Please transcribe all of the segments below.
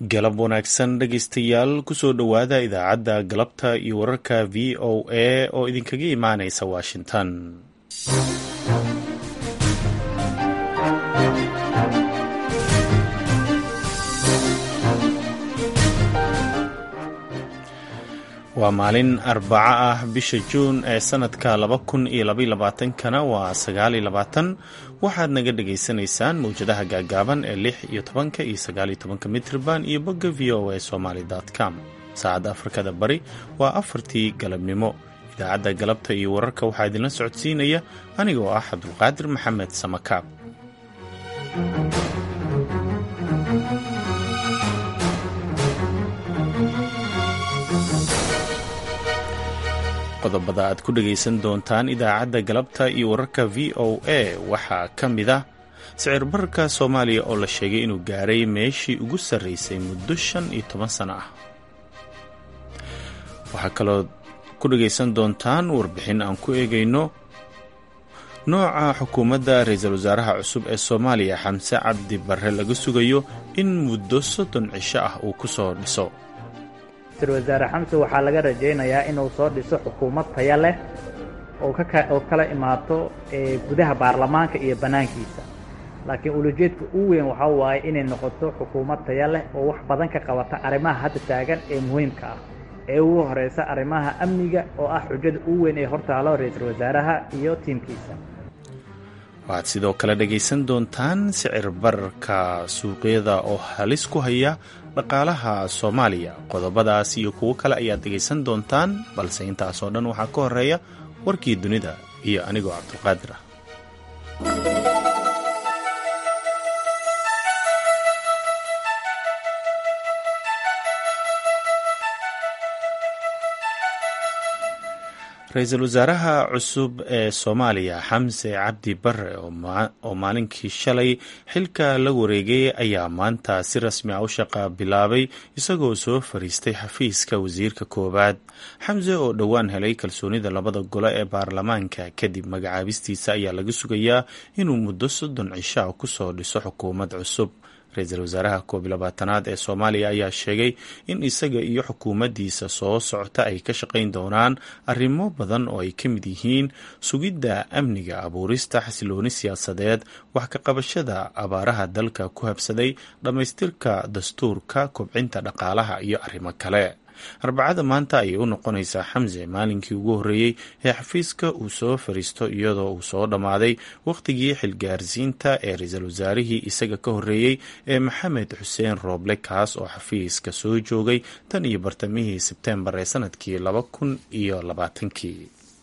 galab wanaagsan dhegaystayaal kusoo dhowaada idaacadda galabta iyo wararka v o a oo idinkaga imaanaysa washington waa maalin arbaco ah bisha juun ee sanadka laba kun iyo labaiy labaatankana waa sagaal iyo labaatan waxaad naga dhagaysanaysaan mawjadaha gaagaaban ee lix iyo tobanka iyo sagaal iyo tobanka mitrban iyo bogga v o a somaly com saacadda afrikada bari waa afartii galabnimo idaacadda galabta iyo wararka waxaa idinla socodsiinaya anigoo ah cabdulqaadir maxamed samakaab qodobada aad ku dhagaysan doontaan idaacadda galabta iyo wararka v o a waxaa ka mid ah sicir bararka soomaaliya oo la sheegay inuu gaaray meeshii ugu sarraysay muddo shan iyo toban sano ah waxaa kaloo ku dhagaysan doontaan warbixin aan ku eegayno nooca xukuumadda ra-iisul wasaaraha cusub ee soomaaliya xamse cabdi barre laga sugayo in muddo soddon cisho ah uu ku soo dhiso ra-isul wasaare xamse waxaa laga rajaynayaa inuu soo dhiso xukuumad taya leh oo kala imaato gudaha baarlamaanka iyo bannaankiisa laakiin ulajeedka u weyn waxaa waaye inay noqoto xukuumad taya leh oo wax badan ka qabata arrimaha hadda taagan ee muhiimka ah ee ugu horeysa arrimaha amniga oo ah xujada u weyn ee hortaalo ra-iisul wasaaraha iyo tiimkiisa waxaad sidoo kale dhagaysan doontaan sicir bararka suuqyada oo halis ku haya dhaqaalaha soomaaliya qodobadaas iyo kuwo kale ayaad dhegaysan doontaan balse intaasoo dhan waxaa ka horeeya warkii dunida iyo anigoo cabdulqaadir ah ra-iisul wasaaraha cusub ee soomaaliya xamse cabdi barre oo maalinkii shalay xilka la wareegay ayaa maanta si rasmi ah u shaqa bilaabay isagoo soo fariistay xafiiska wasiirka koowaad xamse oo dhowaan helay kalsoonida labada gole ee baarlamaanka kadib magacaabistiisa ayaa laga sugayaa inuu muddo soddon cisha kusoo dhiso xukuumad cusub ra-iisul wasaaraha koob iyo labaatanaad ee soomaaliya ayaa sheegay in isaga iyo xukuumaddiisa soo socota ay ka shaqayn doonaan arrimo badan oo ay ka mid yihiin sugidda amniga abuurista xasilooni siyaasadeed wax ka qabashada abaaraha dalka ku habsaday dhammaystirka dastuurka kobcinta dhaqaalaha iyo arrimo kale arbacada maanta ayay u noqonaysaa xamse maalinkii ugu horreeyey ee xafiiska uu soo fariisto iyadoo uu soo dhammaaday wakhtigii xilgaarsiinta ee ra-iisul wasaarihii isaga ka horreeyey ee maxamed xuseen rooble kaas oo xafiiska soo joogay tan iyo bartamihii sebteembar ee sanadkii laba kun iyo labaatankii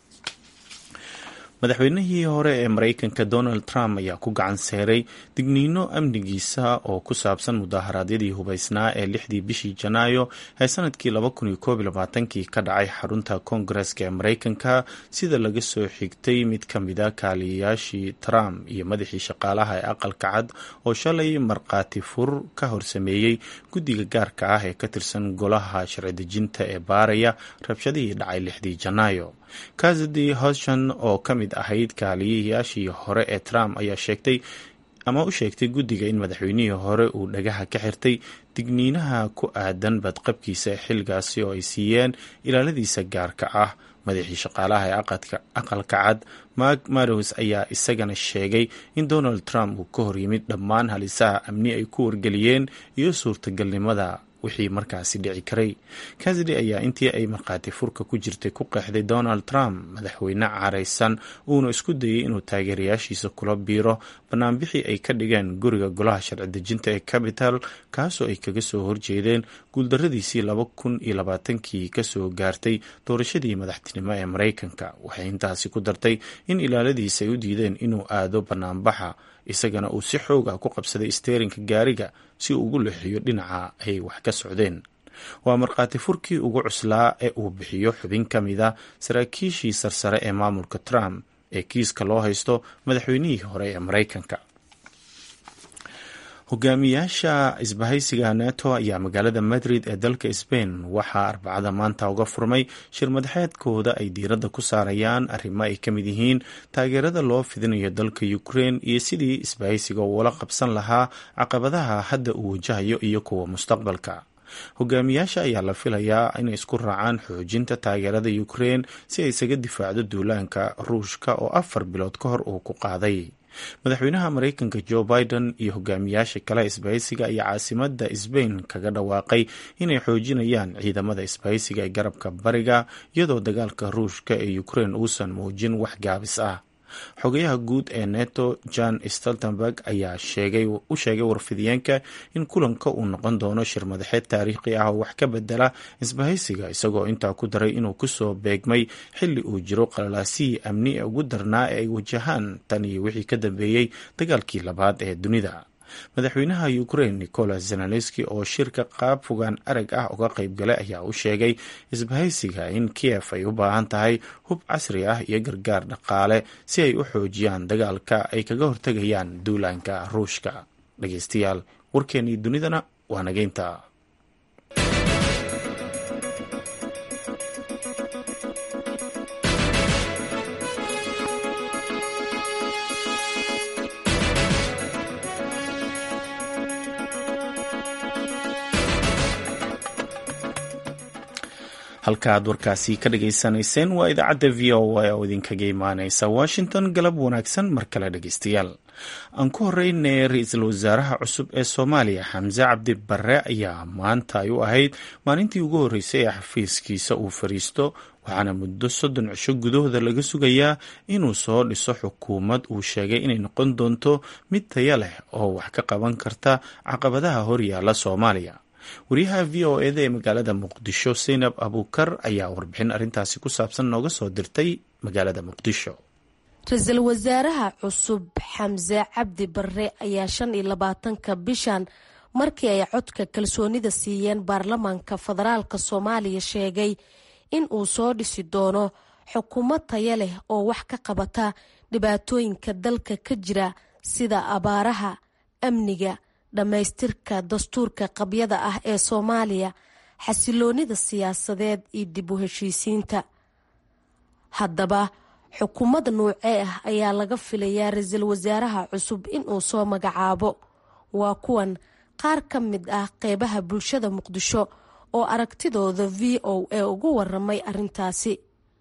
madaxweynihii hore ee maraykanka donald trump ayaa ku gacan seeray digniino amnigiisa oo ku saabsan mudaharaadyadii hubaysnaa ee lixdii bishii janaayo ee sanadkii laba kun iyo koob iyo labaatankii ka dhacay xarunta koongareska ee maraykanka sida laga soo xigtay mid ka mida kaaliyayaashii trump iyo madaxii shaqaalaha ee aqalka cad oo shalay markhaati fur ka horsameeyey guddiga gaarka ah ee ka tirsan golaha sharci dejinta ee baaraya rabshadihii dhacay lixdii janaayo kazadi hoshan oo ka mid ahayd kaaliyayaashii hore ee trump ayaa sheegtay ama u sheegtay guddiga in madaxweynihii hore uu dhagaha ka xirtay digniinaha ku aadan badqabkiisa xilgaasi oo ay siiyeen ilaaladiisa gaarka ah madaxii shaqaalaha ee aqalka cad mark marows ayaa isagana sheegay in donald trump uu ka hor yimid dhammaan halisaha amni ay ku wargeliyeen iyo suurtagalnimada wixii markaasi dhici karay kasidi ayaa intii ay markhaati furka ku jirtay ku qeexday donald trump madaxweyne caraysan uuna isku dayay inuu taageerayaashiisa kula biiro banaanbixii ay ka dhigeen guriga golaha sharci dejinta ee capital kaasoo ay kaga soo horjeedeen guuldaradiisii laba kun iyo labaatankii kasoo gaartay doorashadii madaxtinimo ee maraykanka waxay intaasi ku dartay in ilaaladiisa ay u diideen inuu aado banaanbaxa isagana uu si xoog ah ku qabsaday steerinka gaariga si uu ugu leexiyo dhinaca ay wax ka socdeen waa markhaati furkii ugu cuslaa ee uu bixiyo xubin ka mida saraakiishii sarsare ee maamulka trump ee kiiska loo haysto madaxweynihii hore ee maraykanka hogaamiyaasha isbahaysiga neto ayaa magaalada madrid ee dalka sbain waxaa arbacada maanta uga furmay shir madaxeedkooda ay diiradda ku saarayaan arrimo ay ka mid yihiin taageerada loo fidinayo dalka ukrein iyo sidii isbahaysiga uula qabsan lahaa caqabadaha hadda uu wajahayo iyo kuwa mustaqbalka hogaamiyaasha ayaa la filayaa inay isku raacaan xoojinta taageerada ukrein si ay isaga difaacdo duulaanka ruushka oo afar bilood ka hor uu ku qaaday madaxweynaha mareykanka joe biden iyo hogaamiyaasha kale isbahaysiga ayaa caasimada sbain kaga dhawaaqay inay xoojinayaan ciidamada isbahaysiga ee garabka bariga iyadoo dagaalka ruushka ee ukrein uusan muujin wax gaabis ah xogayaha guud ee neto john stoltenberg ayaa u sheegay warfidiyeenka in kulanka uu noqon doono shir madaxeed taariikhi ah oo wax ka bedela isbahaysiga isagoo intaa ku daray inuu kusoo beegmay xili uu jiro qalalaasihii amni ee ugu darnaa ee ay wajahaan tan iyo wixii ka dambeeyey dagaalkii labaad ee dunida madaxweynaha ukrein nicolas zelenski oo shirka qaab fogaan arag ah uga qayb galay ayaa u sheegay isbahaysiga in kiev ay u baahan tahay hub casri ah iyo gargaar dhaqaale si ay u xoojiyaan dagaalka ay kaga hortegayaan duulaanka ruushka dhageystayaal warkeenii dunidana waa nageynta halka aad warkaasi ka dhageysanayseen waa idaacadda v o a oo idinkaga imaaneysa washington galab wanaagsan mar kale dhegeystayaal aan ku horeynay ra-iisul wasaaraha cusub ee soomaaliya xamse cabdi barre ayaa maanta ay u ahayd maalintii ugu horreysay ee xafiiskiisa uu fariisto waxaana muddo soddon cisho gudahooda laga sugayaa inuu soo dhiso xukuumad uu sheegay inay noqon doonto mid taya leh oo wax ka qaban karta caqabadaha horyaala soomaaliya wariyaha v o eda ee magaalada muqdisho seynab abuukar ayaa warbixin arrintaasi ku saabsan nooga soo dirtay magaalada muqdisho ra-iisul wasaaraha cusub xamse cabdi barre ayaa shan iyo labaatanka bishan markii ay codka kalsoonida siiyeen baarlamaanka federaalk soomaaliya sheegay in uu soo dhisi doono xukuumad taya leh oo wax ka qabata dhibaatooyinka dalka ka jira sida abaaraha amniga dhammaystirka dastuurka qabyada ah ee soomaaliya xasiloonida siyaasadeed iyo dib u heshiisiinta haddaba xukuumadda nuucee ah ayaa laga filayaa ra-iisul wasaaraha cusub inuu soo magacaabo waa kuwan qaar ka mid ah qeybaha bulshada muqdisho oo aragtidooda v o a ugu waramay arintaasi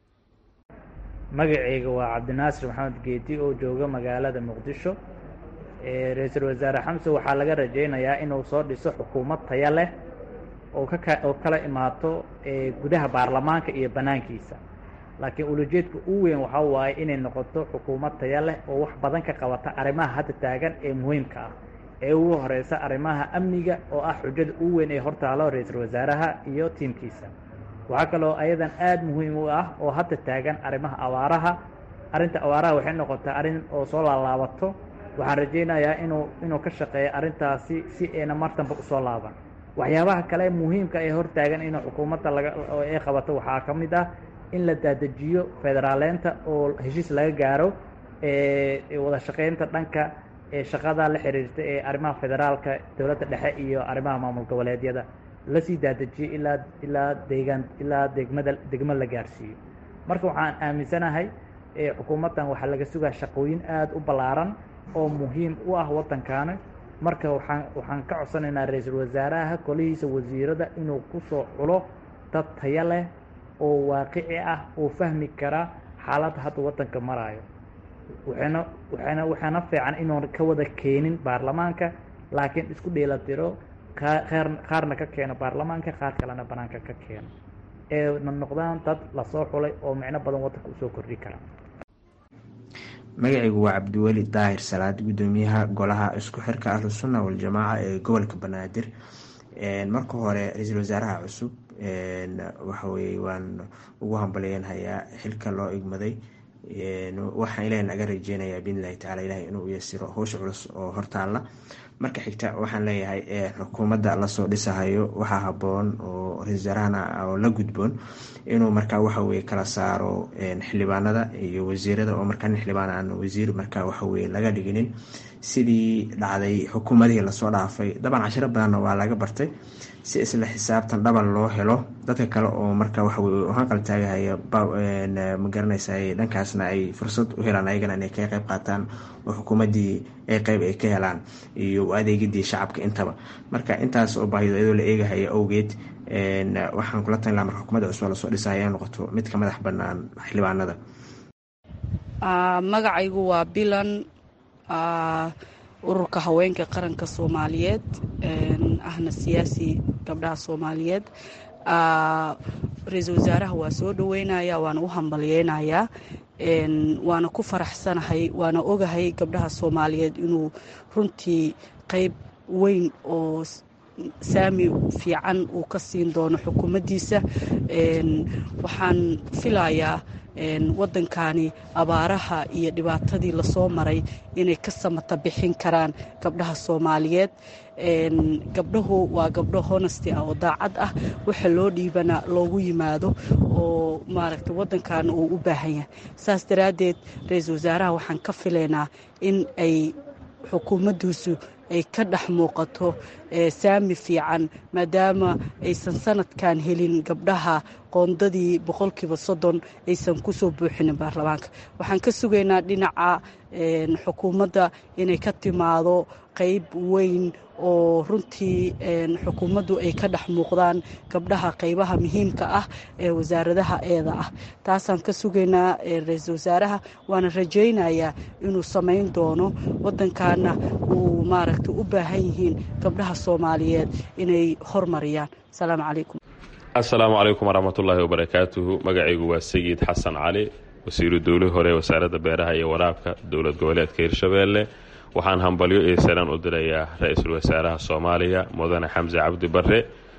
magaceyga waa cabdinaasir maxamed geedi oo jooga magaalada muqdisho ra-iisul wasaare xamse waxaa laga rajaynayaa inuu soo dhiso xukuumad taya leh oo kaka oo kala imaato gudaha baarlamaanka iyo bannaankiisa laakiin ulajeedka u weyn waxaa waaye inay noqoto xukuumad taya leh oo wax badan ka qabata arrimaha hadda taagan ee muhiimka ah ee ugu horeysa arrimaha amniga oo ah xujada u weyn ee hortaalo ra-iisul wasaaraha iyo tiimkiisa waxaa kaloo ayadan aada muhiim u ah oo hadda taagan arrimaha abaaraha arrinta abaaraha waxay noqotaa arrin oo soo laalaabato waxaan rajaynayaa inuu inuu ka shaqeeyo arrintaasi si ayna martanba usoo laaban waxyaabaha kale muhiimka ee hortaagan inuu xukuumadda laga ay qabato waxaa ka mid ah in la daadejiyo federaaleynta oo heshiis laga gaaro wada shaqeynta dhanka shaqada la xiriirta ee arrimaha federaalka dowladda dhexe iyo arrimaha maamul goboleedyada lasii daadejiyo ilaa ilaa deegaan ilaa degmada degmo la gaarsiiyo marka waxaan aaminsanahay xukuumaddan waxaa laga sugaa shaqooyin aada u ballaaran oo muhiim u ah waddankaana marka waxaan waxaan ka codsanaynaa ra-iisul wasaaraha kolihiisa wasiirada inuu ku soo xulo dad taya leh oo waaqici ah oo fahmi kara xaaladda hadda waddanka maraayo waxayna waxayna waxaana fiican inuun ka wada keenin baarlamaanka laakiin isku dheelatiro qaar qaarna ka keeno baarlamaanka qaar kalena banaanka ka keeno ee na noqdaan dad lasoo xulay oo micno badan waddanka usoo kordhi kara magacaygu waa cabdiweli daahir salaad gudoomiyaha golaha isku xirka ahlusunna waljamaaca ee gobolka banaadir marka hore ra-iisul wasaaraha cusub waxaweye waan ugu hambalyeynhayaa xilka loo igmaday waxaan ilaah naga rajeynayaa biidnillahi tacala ilahay inuu yasiro howsha culus oo hortaalla marka xigta waxaan leeyahay xukuumadda lasoo dhisahayo waxaa haboon oo ra-isul wasaarahana oo la gudboon inuu markaa waxaweye kala saaro xildhibaanada iyo wasiirada oo markaa nin xildhibaan aan wasiir markaa waxaweye laga dhiginin sidii dhacday xukuumadihii lasoo dhaafay daban cashiro badanna waa laga bartay si isla xisaabtan dhaban loo helo dadka kale oo marka waxaweye hanqal taagahaya magaranaysa dhankaasna ay fursad u helaan ayagana inay ka qeyb qaataan oo xukuumadii ay qeyb ay ka helaan iyo adeegidii shacabka intaba marka intaas oo baahido iyadoo la eegahaya awgeed waxaan kula talin laha marka xukuumadda cusub lasoo dhisaya inay noqoto mid ka madax banaan xildhibaanada magacaygu waa bilan ururka haweenka qaranka soomaaliyeed ahna siyaasi gabdhaha soomaaliyeed ra-iisul wasaaraha waa soo dhaweynaya waana u hambalyeynayaa waana ku faraxsanahay waana ogahay gabdhaha soomaaliyeed inuu runtii qeyb weyn oo saami fiican uu ka siin doono xukuumaddiisa waxaan filayaa waddankani abaaraha iyo dhibaatadii lasoo maray inay ka samata bixin karaan gabdhaha soomaaliyeed gabdhahu waa gabdho honesty ah oo daacad ah waxa loo dhiibana loogu yimaado oo maaragtay waddankaana uu u baahan yahay saas daraaddeed ra-iisul wasaaraha waxaan ka filaynaa in ay xukuumaddiisu ay ka dhex muuqato saami fiican maadaama aysan sanadkan helin gabdhaha qoondadii boqolkiiba soddon aysan kusoo buuxinin baarlamaanka waxaan ka sugaynaa dhinaca xukuumadda inay ka timaado qeyb weyn oo runtii xukuumaddu ay ka dhex muuqdaan gabdhaha qeybaha muhiimka ah ee wasaaradaha eeda ah taasaan ka sugaynaa ra-iisul wasaaraha waana rajaynayaa inuu samayn doono waddankaana uu maaragta u baahan yihiin gabdhaha soomaaliyeed inay hormariyaan asalaamu calaykum assalaamu calaykum waraxmatullaahi wabarakaatuhu magacaygu waa sayid xasan cali wasiiru dowlihii hore wasaaradda beeraha iyo waraabka dowlad goboleedka hirshabeelle waxaan hambalyo iyo salaan u dirayaa ra-iisul wasaaraha soomaaliya mudane xamse cabdi barre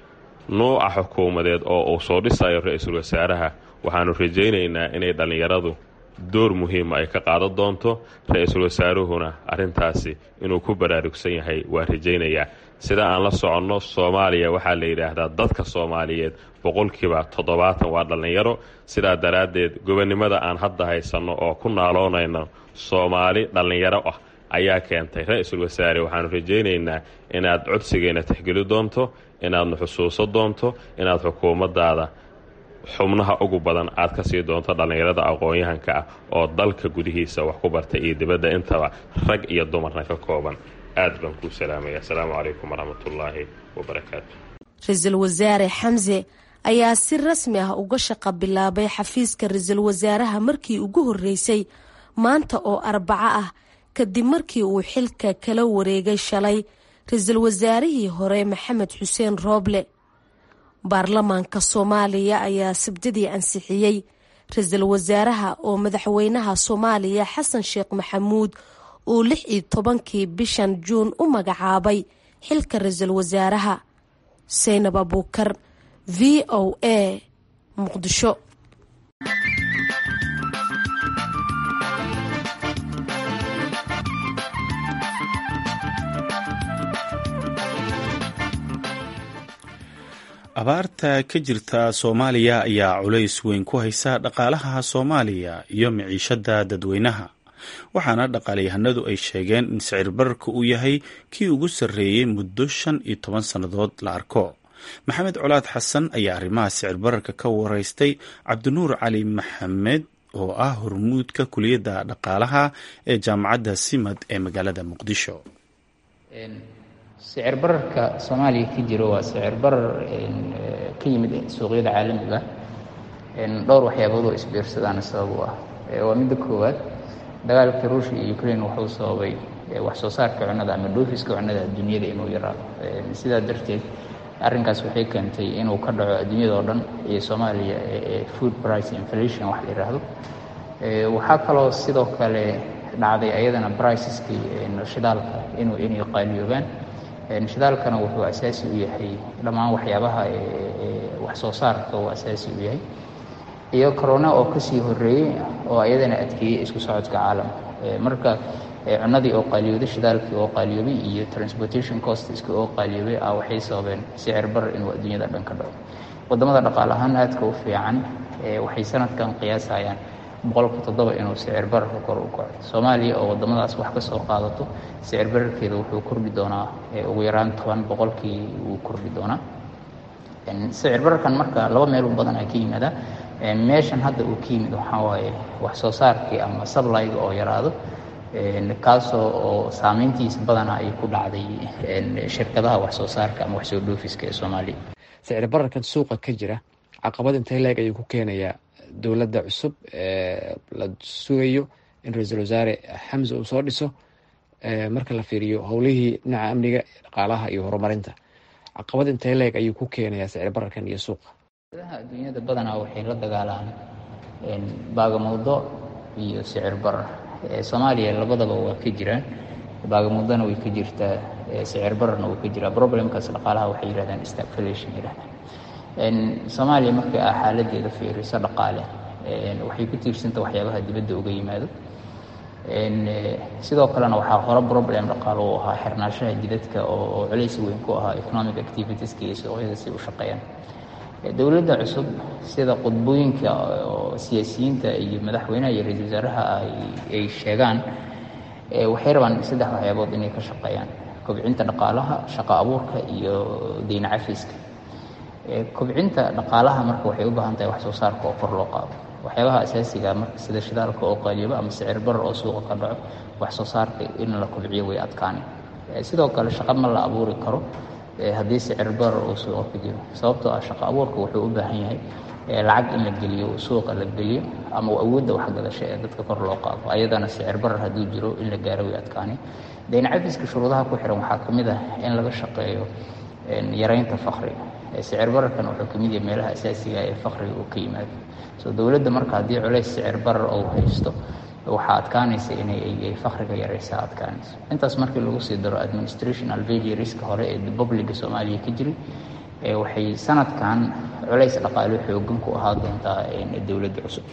nuuca xukuumadeed oo uu soo dhisayo ra-iisul wasaaraha waxaanu rajaynaynaa inay dhallinyaradu door muhiima ay ka qaadan doonto ra-iisul wasaaruhuna arrintaasi inuu ku baraarugsan yahay waa rajaynayaa sida aan la soconno soomaaliya waxaa la yidhaahdaa dadka soomaaliyeed boqolkiiba toddobaatan waa dhallinyaro sidaa daraaddeed gobonnimada aan hadda haysanno oo ku naaloonayno soomaali dhallinyaro ah ayaa keentay ra-iisul wasaare waxaanu rajaynaynaa inaad codsigeenna tixgeli doonto inaadna xusuuso doonto inaad xukuumaddaada xubnaha ugu badan aad ka sii doonto dhallinyarada aqoon-yahanka ah oo dalka gudihiisa wax ku bartay iyo dibadda intaba rag iyo dumarna ka kooban aad baan kuu salaamaya asalaamu calaykum waraxmatullaahi wabarakaatu ra-iisul wasaare xamse ayaa si rasmi ah uga shaqa bilaabay xafiiska ra-iisul wasaaraha markii ugu horreysay maanta oo arbaco ah kadib markii uu xilka kala wareegay shalay ra-iisul wasaarihii hore maxamed xuseen rooble baarlamaanka soomaaliya ayaa sabdadii ansixiyey ra-iisul wasaaraha oo madaxweynaha soomaaliya xasan sheekh maxamuud uu lix iyo tobankii bishan juun u magacaabay xilka ra-iisul wasaaraha saynab abuukar v o a muqdisho abaarta ka jirta soomaaliya ayaa culays weyn ku haysa dhaqaalaha soomaaliya iyo miciishada dadweynaha waxaana dhaqaalyahanadu ay sheegeen in sicir bararka uu yahay kii ugu sarreeyey muddo shan iyo toban sannadood la arko maxamed colaad xasan ayaa arrimaha sicir bararka ka wareystay cabdinuur cali maxamed oo ah hormuudka kuliyadda dhaqaalaha ee jaamacadda simad ee magaalada muqdisho sicir bararka soomaaliya ka jiro waa sicir barar ka yimid suuqyada caalamiga dhowr waxyaabood oo isbiirsadaana sabab u ah waa midda koowaad dagaalka ruushia iyo ukraine wuxuu sababay wax soo saarka cunnada ama dhoofiska cunnada adduunyada inuu yaraado sidaa darteed arrinkaas waxay keentay inuu ka dhaco adduunyada oo dhan iyo soomaaliya food price inflation wax la yidhaahdo waxaa kaloo sidoo kale dhacday ayadana briceskii shidaalka inuu inay qaaliyoobaan shidaalkana wuxuu asaasi u yahay dhammaan waxyaabaha wax soo saarka uu asaasi u yahay iyo corona oo kasii horeeyey oo ayadana adkeeyey isku socodka caalamka marka cunadii oo qaaliyooday shidaalkii oo qaaliyoobay iyo transportation costiski oo qaaliyoobay ah waxay sababeen sicir bar inuu adduunyada dhan ka dhaco wadamada dhaqaale ahaan aadka u fiican waxay sanadkan qiyaasayaan boqolka toddoba inuu sicir bararka kor u kaco soomaaliya oo wadamadaas wax ka soo qaadato sicir bararkeeda wuxuu kordhi doonaa ugu yaraan toban boqolkii wuu kordhi doonaa sicir bararkan marka laba meel u badan ay ka yimaadaan meeshan hadda uu ka yimid waxaa waaye wax soo saarkii ama sablyga oo yaraado kaasoo oo saameyntiisa badana ay ku dhacday shirkadaha wax soo saarka ama wax soo dhoofiska ee soomaaliya sicir bararkan suuqa ka jira caqabad intay leeg ayuu ku keenayaa dowladda cusub la sugayo in ra-iisul wasaare xamse uu soo dhiso marka la fiiriyo howlihii dhinaca amniga dhaqaalaha iyo horumarinta caqabad intay leeg ayuu ku keenayaa sicir bararkan iyo suuqa dowladaha adduunyada badanaa waxay la dagaalaan baagamowdo iyo sicir barar soomaaliya labadaba waa ka jiraan baagamuddana way ka jirtaa sicir bararna wuu ka jiraa problemkaas dhaqaalaha waxay yihahdaan stagflation yihahdaan soomaaliya marka a xaaladeeda fiiriso dhaqaale waxay ku tiirsanta waxyaabaha dibadda uga yimaado sidoo kalena waxaa hore problem dhaqaalo u ahaa xirnaashaha jidadka oo culays weyn ku ahaa economic activitieska iyo suuqyada si u shaqeeyaan dowladda cusub sida qudbooyinka oo siyaasiyiinta iyo madaxweynaha iyo ra-iisul wasaaraha ay sheegaan waxay rabaan saddex waxyaabood inay ka shaqeeyaan kobcinta dhaqaalaha shaqo abuurka iyo deyna cafiska kobcinta dhaqaalaha marka waxay u baahan tahay wax soo saarka oo kor loo qaado waxyaabaha asaasiga marka sida shidaalka oo qaaliyoba ama sicir barar oo suuqa ka dhaco wax soo saarka in la kobciyo way adkaani sidoo kale shaqo ma la abuuri karo haddii sicir barar uu suuqa ku jiro sababtoo ah shaqo abuurka wuxuu u baahan yahay lacag in la geliyo suuqa la geliyo ama awoodda waxgadasho ee dadka kor loo qaado ayadana sicir barar hadduu jiro in la gaaro way adkaani dayn cafiska shuruudaha ku xiran waxaa ka mid ah in laga shaqeeyo yaraynta fakriga sicir bararkan wuxuu ka mid yahay meelaha asaasiga ee fakriga uu ka yimaado so dowladda marka haddii culays sicir barar uu haysto waxaa adkaanaysa inay fakriga yaraysa adkaanayso intaas markii lagu sii daro administrational failuriska hore ee publiga soomaaliya ka jiray waxay sanadkan culays dhaqaalo xoogan ku ahaa doontaa dowladda cusub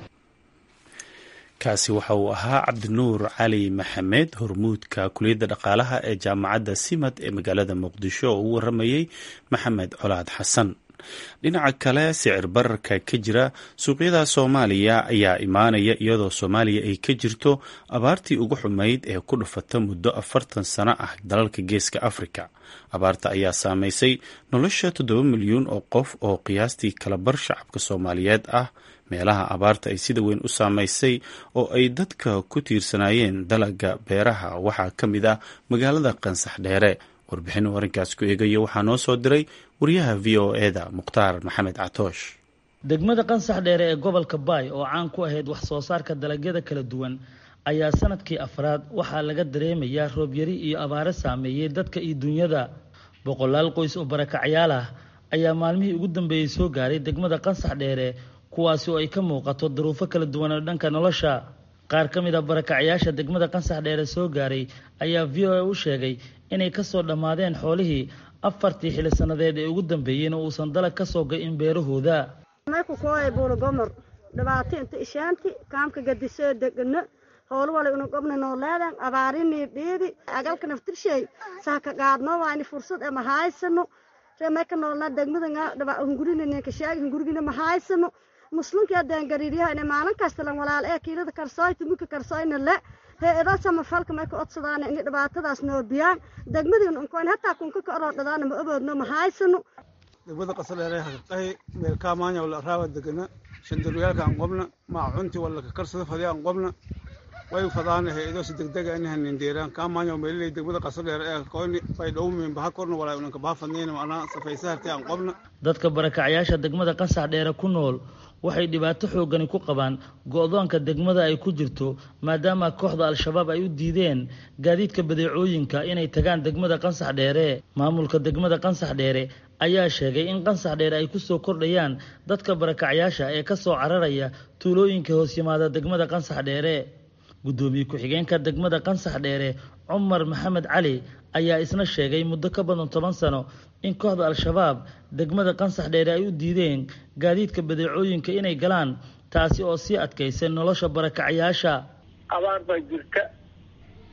kaasi waxa uu ahaa cabdinuur cali maxamed hormuudka kuliyadda dhaqaalaha ee jaamacadda simad ee magaalada muqdisho oo u waramayey maxamed colaad xasan dhinaca kale sicir bararka ka jira suuqyada soomaaliya ayaa imaanaya iyadoo soomaaliya ay ka jirto abaartii ugu xumayd ee ku dhufata muddo afartan sano ah dalalka geeska afrika abaarta ayaa saameysay nolosha toddoba milyuun oo qof oo qiyaastii kalabar shacabka soomaaliyeed ah meelaha abaarta ay sida weyn u saameysay oo ay dadka ku tiirsanaayeen dalaga beeraha waxaa ka mid ah magaalada qansax dheere warbixin uu arrinkaas ku eegayo waxaa noo soo diray wariyaha v o eda mukhtaar maxamed catoosh degmada qansax dheere ee gobolka baay oo caan ku ahayd wax soo saarka dalagyada kala duwan ayaa sanadkii afraad waxaa laga dareemayaa roobyari iyo abaare saameeyey dadka iyo dunyada boqolaal qoys oo barakacyaal ah ayaa maalmihii ugu dambeeyey soo gaaray degmada qansax dheere kuwaasi oo ay ka muuqato duruufo kala duwan oo dhanka nolosha qaar ka mid a barakacyaasha degmada qansax dheere soo gaaray ayaa v o a u sheegay inay kasoo dhammaadeen xoolihii afartii xili sannadeed ee ugu dambeeyeyna uusan dalag ka soo ga-in beerahooda marku kooya buulagomor dhibaato inta ishaanti kaamka gadisoo degano howlo wala inu gobna noo leedan abaarinii dhiidi agalka naftirshay saaka qaadno waayni fursad ee mahaysano reemeka noolna degmada hungurinanka sheegi hungurigina mahaysano muslimkii adaan gariiryaha maalin kasta lan walaal ee kiilada karsooy tumika karsooyna le he-ada samafalka may ka odsadaan ini dhibaatadaas noo biyaan degmadiina unkoyn hataa kunka ka oroodhadaana ma oboodno ma haysano degmada qasadheere haqahi meel kaamaanya wala raawa degana shandaryaalka aan qobna maacunti wala ka karsada fadi aan qobna way fadaana he-ado si degdega inaha nindeeraan kaamaanya meelilay degmada qasadheere ee koyni bay dhowmin baha korna walaa unanka baha fadnayna macnaa safaysa harti aan qobna dadka barakacyaasha degmada qasax dheere ku nool waxay dhibaato xoogani ku qabaan go-doonka degmada ay ku jirto maadaama kooxda al-shabaab ay u diideen gaadiidka badeecooyinka inay tagaan degmada qansax dheere maamulka degmada qansax dheere ayaa sheegay in qansax dheere ay kusoo kordhayaan dadka barakacyaasha ee kasoo cararaya tuulooyinka hoos yimaada degmada qansax dheere guddoomiye ku-xigeenka degmada qansax dheere cumar maxamed cali ayaa isna sheegay muddo ka badan toban sano in kooxda al-shabaab degmada qansax dheere ay u diideen gaadiidka badeecooyinka inay galaan taasi oo sii adkaysay nolosha barakacyaasha abaar baa jirta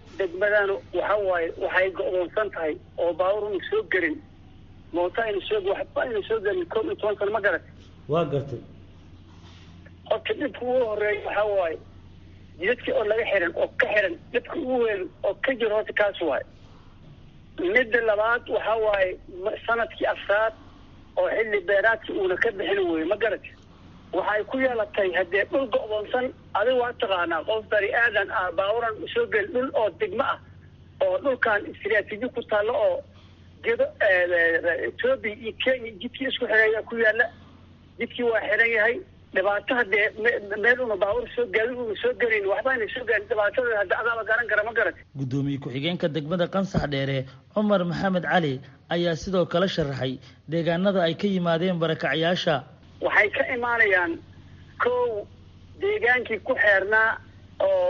degmadanu waxa waaye waxay go-doonsan tahay oo baawur inu soo gelin moota aynu soo waxba aynu soo gelin koob iyo toban sano ma garat waa gartay horta dhibka ugu horeeya waxa waaye jidadkii oo laga xiran oo ka xiran dhibka ugu weyn oo ka jiro horta kaas waaye midda labaad waxa waaye sanadkii afraad oo xilli beeraadkii uuna ka bixin weye ma garat waxay ku yeelatay haddee dhul go-doonsan adiga waa taqaanaa qof bani aadan ah baaburan soo geli dhul oo degmo ah oo dhulkan istraatiiji ku taallo oo gedo etoobiya iyo kenya jidkii isku xireeya ku yaalla jidkii waa xiran yahay dhibaato haddee meel una baabur soo gaadi una soo gelin waxba ayna soo gaarin dhibaatada hadda adaaba garan kara ma garat guddoomiye ku-xigeenka degmada qansax dheere cumar maxamed cali ayaa sidoo kale sharaxay deegaanada ay ka yimaadeen barakacyaasha waxay ka imaanayaan kow deegaankii ku xeernaa oo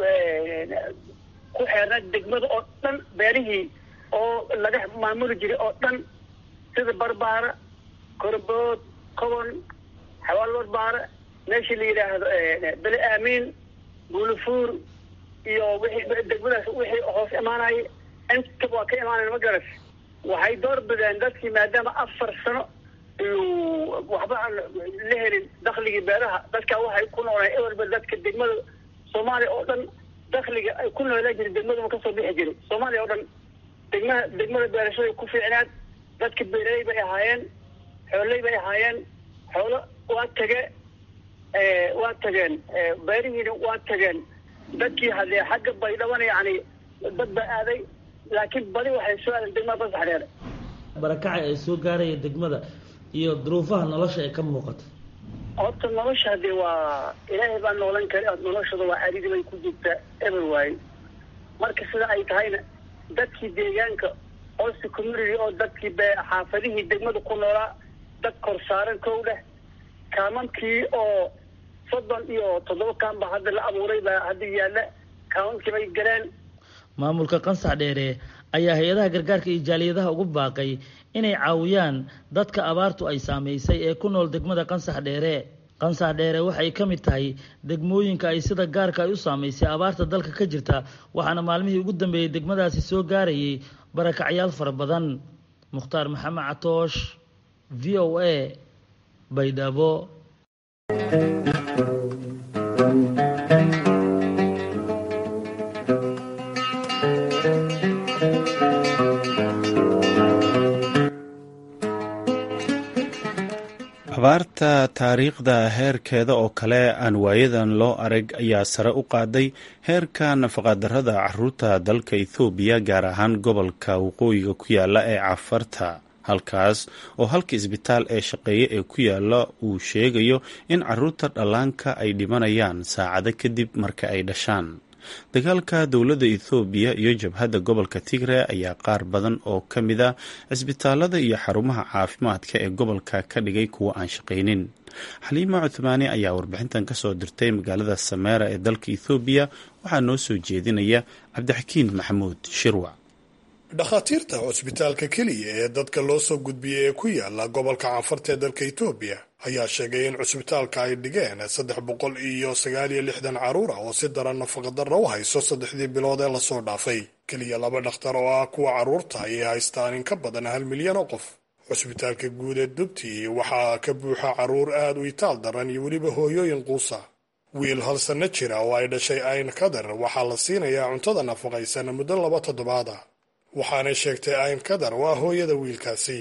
ku xeernaa degmada oo dhan beerihii oo laga maamuli jiray oo dhan sida barbaara korbood kobon xawaal barbaara meeshii la yidhaahdo bele aamiin buulifuur iyo wixii degmadaas wixii hoos imaanaya intaba waa ka imaanayan ma garas waxay door bideen dadkii maadaama afar sano waxba aan la helin dakligii beeraha dadka waxay ku noolaa ewerba dadka degmada soomaaliya oo dhan dakliga ay ku noolaan jiray degmaduma kasoo bixi jiray soomaaliya oo dhan degmaha degmada beerashaday ku fiicnaad dadka beeraley bay ahaayeen xooley bay ahaayeen xoolo waa tage waa tageen beerihiina waa tageen dadkii hadee xagga baydhabana yani dad baa aaday laakiin badi waxay soo aadeen degmada basax dheere barakacay ay soo gaaraya degmada iyo duruufaha nolosha ee ka muuqata horta nolosha hadee waa ilaahay baa noolan kara noloshada waa aridi bay ku jirtaa eber waaye marka sida ay tahayna dadkii deegaanka hosta community oo dadkii be xaafadihii degmada ku noolaa dad kor saaran kow dheh kaamankii oo soddon iyo toddoba kaan baa hadda la abuuray baa hadda yaalla kaamankii bay galeen maamulka qansax dheere ayaa hay-adaha gargaarka iyo jaaliyadaha ugu baaqay inay caawiyaan dadka abaartu ay saamaysay ee ku nool degmada qansax dheere qansax dheere waxay ka mid tahay degmooyinka ay sida gaarka ay u saamaysay abaarta dalka ka jirta waxaana maalmihii ugu dambeeyey degmadaasi soo gaarayay barakacyaal fara badan mukhtaar maxamed catoosh v o a baydhabo abaarta taariikhda heerkeeda oo kale aan waayadan loo arag ayaa sare u qaaday heerka nafaqadarrada caruurta dalka ethoobiya gaar ahaan gobolka waqooyiga ku yaala ee cafarta halkaas oo halka isbitaal ee shaqeeye ee ku yaala uu sheegayo in caruurta dhallaanka ay dhimanayaan saacado kadib marka ay dhashaan dagaalka dowladda ethoobiya iyo jabhadda gobolka tigre ayaa qaar badan oo ka mid a cisbitaalada iyo xarumaha caafimaadka ee gobolka ka dhigay kuwa aan shaqaynin xaliima cuthmaani ayaa warbixintan kasoo dirtay magaalada sameera ee dalka ethoobiya waxaa noo soo jeedinaya cabdixakiin maxamuud shirwac dhakhaatiirta cusbitaalka keliya ee dadka loo soo gudbiyey ee ku yaala gobolka canfarta ee dalka etoobiya ayaa sheegay in cusbitaalka ay dhigeen saddex boqol iyo sagaal iyo lixdan carruur ah oo si daran nafaqadarra u hayso saddexdii bilood ee lasoo dhaafay keliya laba dhakhtar oo ah kuwa carruurta ayay haystaan in ka badan hal milyan oo qof cusbitaalka guud ee dubti waxaa ka buuxa carruur aad u itaal daran iyo weliba hooyooyin quusa wiil hal sanno jira oo ay dhashay ayn kadar waxaa la siinayaa cuntada nafaqaysan muddo laba toddobaad ah waxaanay sheegtay ayn kadar waa hooyada wiilkaasi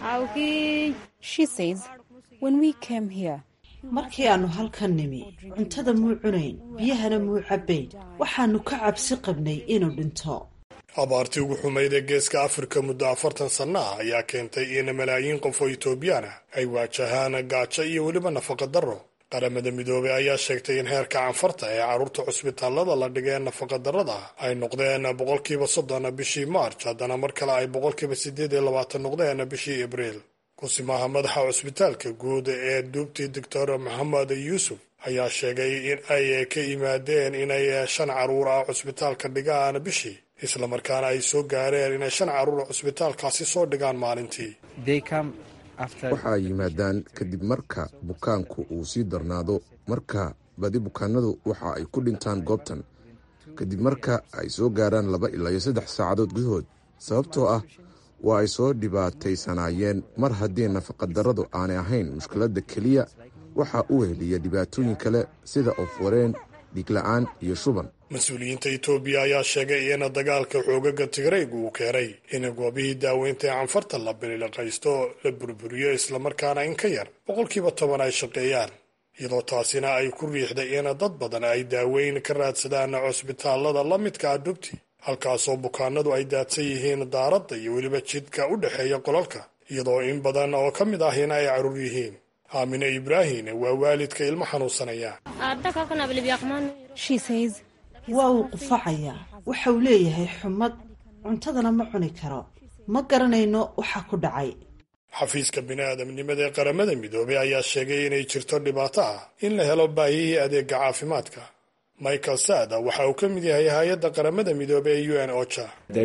markii aannu halkan nimi cuntada muu cunayn biyahana muu cabbayn waxaannu ka cabsi qabnay inuu dhinto abaartii ugu xumayd ee geeska afrika muddo afartan sanno ah ayaa keentay in malaayiin qof oo etoobiyaan ah ay waajahaan gaajo iyo weliba nafaqa darro qaramada midoobey ayaa sheegtay in heerka canfarta ee carruurta cusbitaallada la dhigee nafaqadarrada ay noqdeen boqolkiiba soddon bishii maarj haddana mar kale ay boqolkiiba siddeed iyo labaatan noqdeen bishii abriil kusimaha madaxa cusbitaalka guud ee duubti doctor maxamed yuusuf ayaa sheegay in ay ka yimaadeen inay shan carruur ah cusbitaalka dhigaan bishii islamarkaana ay soo gaareen inay shan carruur cusbitaalkaasi soo dhigaan maalintii waxa ay yimaadaan kadib marka bukaanku uu sii darnaado marka badi bukaanadu waxa ay ku dhintaan goobtan kadib marka ay soo gaaraan laba ilaa iyo saddex saacadood gudahood sababtoo ah waa ay soo dhibaataysanaayeen mar haddii nafaqadarradu aanay ahayn mushkiladda keliya waxaa u weheliya dhibaatooyin kale sida ofwareen dhiigla'aan iyo shuban mas-uuliyiinta etoobiya ayaa sheegay in dagaalka xoogaga tigraygu uu keenay in goobihii daaweynta ee canfarta la biliqaysto la burburiyo islamarkaana in ka yar boqolkiiba toban ay shaqeeyaan iyadoo taasina ay ku riixday in dad badan ay daaweyn ka raadsadaan cusbitaallada la midka ah dhubti halkaasoo bukaanadu ay daadsan yihiin daaradda iyo weliba jidka u dhexeeya qolalka iyadoo in badan oo ka mid ahina ay carruur yihiin aamine ibraahim waa waalidka ilmo xanuunsanaya waa uu qufacayaa waxa uu leeyahay xumad cuntadana ma cuni karo ma garanayno waxa ku dhacay xafiiska bini'aadamnimada ee qaramada midoobey ayaa sheegay inay jirto dhibaato ah in la helo baahihii adeega caafimaadka michael sada waxa uu ka mid yahay hay-adda qaramada midoobey ee u n ocha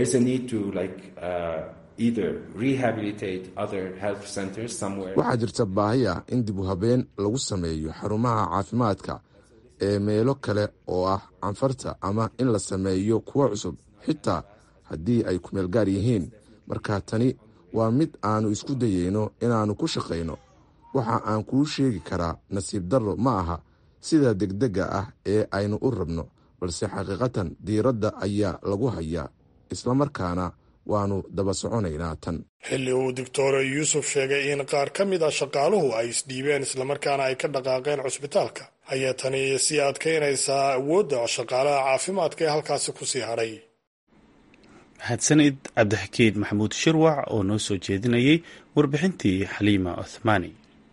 waxaa jirta baahi ah in dib u habeen lagu sameeyo xarumaha caafimaadka ee meelo kale oo ah canfarta ama in la sameeyo kuwo cusub xitaa haddii ay kumeel gaar yihiin marka tani waa mid aannu isku dayeyno inaannu ku shaqayno waxa aan kuu sheegi karaa nasiib darro ma aha sida degdega ah ee aynu u rabno balse xaqiiqatan diiradda ayaa lagu hayaa islamarkaana waannu daba soconaynaa tan xilli uu doctor yuusuf sheegay in qaar ka mid a shaqaaluhu ay isdhiibeen islamarkaana ay ka dhaqaaqeen cusbitaalka ayaa tani sii adkaynaysaa awoodda shaqaalaha caafimaadka ee halkaasi ku sii hadhay mahadsanid cabdixakiid maxamuud shirwac oo noo soo jeedinayay warbixintii xaliima othmaani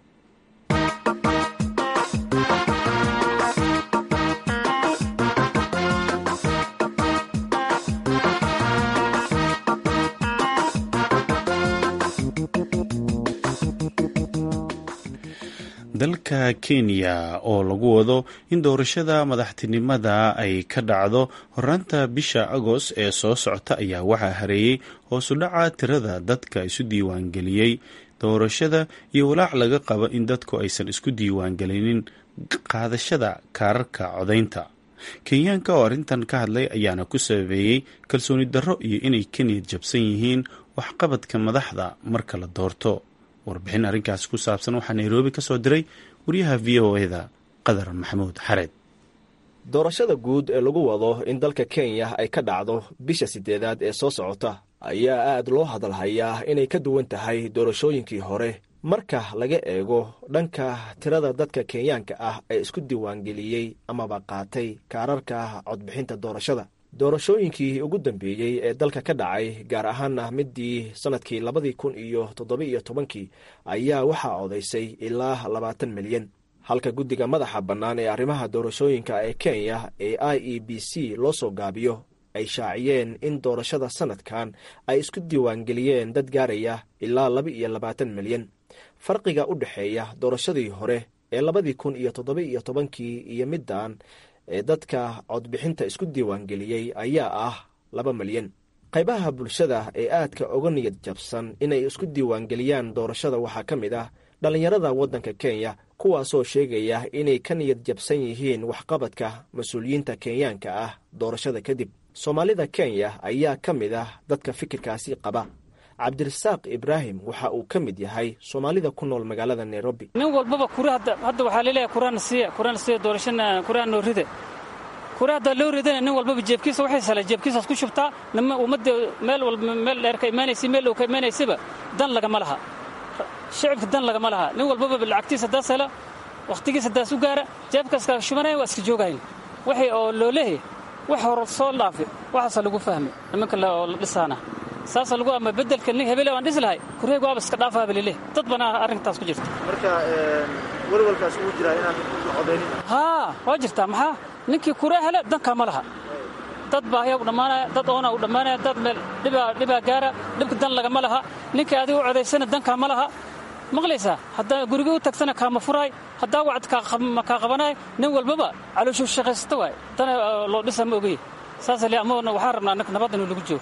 dalka kenya oo lagu wado in doorashada madaxtinimada ay ka dhacdo horaanta bisha agost ee soo socota ayaa waxaa hareeyey hoosu dhaca tirada dadka isu diiwaangeliyey doorashada iyo walaac laga qabo in dadku aysan isku diiwaangelinin qaadashada kaararka codaynta kenyaanka oo arrintan ka hadlay ayaana ku sabeeyey kalsooni darro iyo inay ka niyad jabsan yihiin waxqabadka madaxda marka la doorto warbixin arrinkaasi ku saabsan waxaa nairobi ka soo diray wariyaha v o eda qadar maxamuud xareed doorashada guud ee lagu wado in dalka kenya ay ka dhacdo bisha sideedaad ee soo socota ayaa aad loo hadalhayaa inay ka duwan tahay doorashooyinkii hore marka laga eego dhanka tirada dadka kenyaanka ah ee isku diiwaangeliyey amaba qaatay kaararka codbixinta doorashada doorashooyinkii ugu dambeeyey ee dalka ka dhacay gaar ahaana midii sannadkii labadii kun iyo toddoba-iyo tobankii ayaa waxaa codaysay ilaa labaatan milyan halka guddiga madaxa bannaan ee arrimaha doorashooyinka ee kenya ee i e b c loo soo gaabiyo ay shaaciyeen in doorashada sannadkan ay isku diiwaangeliyeen dad gaaraya ilaa laba iyo labaatan milyan farqiga u dhexeeya doorashadii hore ee labadii kun iyo toddoba-iyo tobankii iyo middan ee dadka codbixinta isku diiwaangeliyey ayaa ah laba milyan qaybaha bulshada ee aadka uga niyad jabsan inay isku diiwaangeliyaan doorashada waxaa ka mid ah dhallinyarada waddanka kenya kuwaasoo sheegaya inay ka niyad jabsan yihiin waxqabadka mas-uuliyiinta kenyaanka ah doorashada kadib soomaalida kenya ayaa ka mid ah dadka fikirkaasi qaba cabdirasaaq ibraahim waxa uu ka mid yahay soomaalida ku nool magaalada nairobi nin walbaba kura hadda waxaa laleeyahay kurana siiya kurana siiya doorashana kuraa noo rida kura haddaa loo ridana nin walbaba jeebkiisa waxay sala jeebkiisaas ku shubtaa nima ummadda meel walba meel dheer ka imaanaysa meel dhow ka imaanaysaba dan lagama laha shicibka dan lagama laha nin walbaba lacagtiisa haddaas hela wakhtigiisa haddaas u gaara jeebkaaska shubanaya waa iska joogayn waxay oo loo leeyahay wax hore soo dhaafi waxaasa lagu fahmay nimanka oo la dhisaana saasa lagu ama bedelka nin hebele waan dhisi lahay kureeg waaba iska dhaafaaba lileh dad banaa arrintaas ku jirta marka welwalkaas ugu jiraa inaan codaynin haa waa jirtaa maxaa ninkii kuree hele dankaa ma laha dad baahya u dhammaanaya dad oona u dhammaanaya dad meel dhibaa dhibaa gaara dhibka dan lagama laha ninkii adiga u codaysana dankaa ma laha maqlaysaa haddaa guriga u tagsana kaama furaay haddaa wacd kaa qabanaay nin walbaba calooshuu shaqaysata waay dana loo dhisa ma ogey saas le ama waxaan rabnaa nabad inuu lagu joogo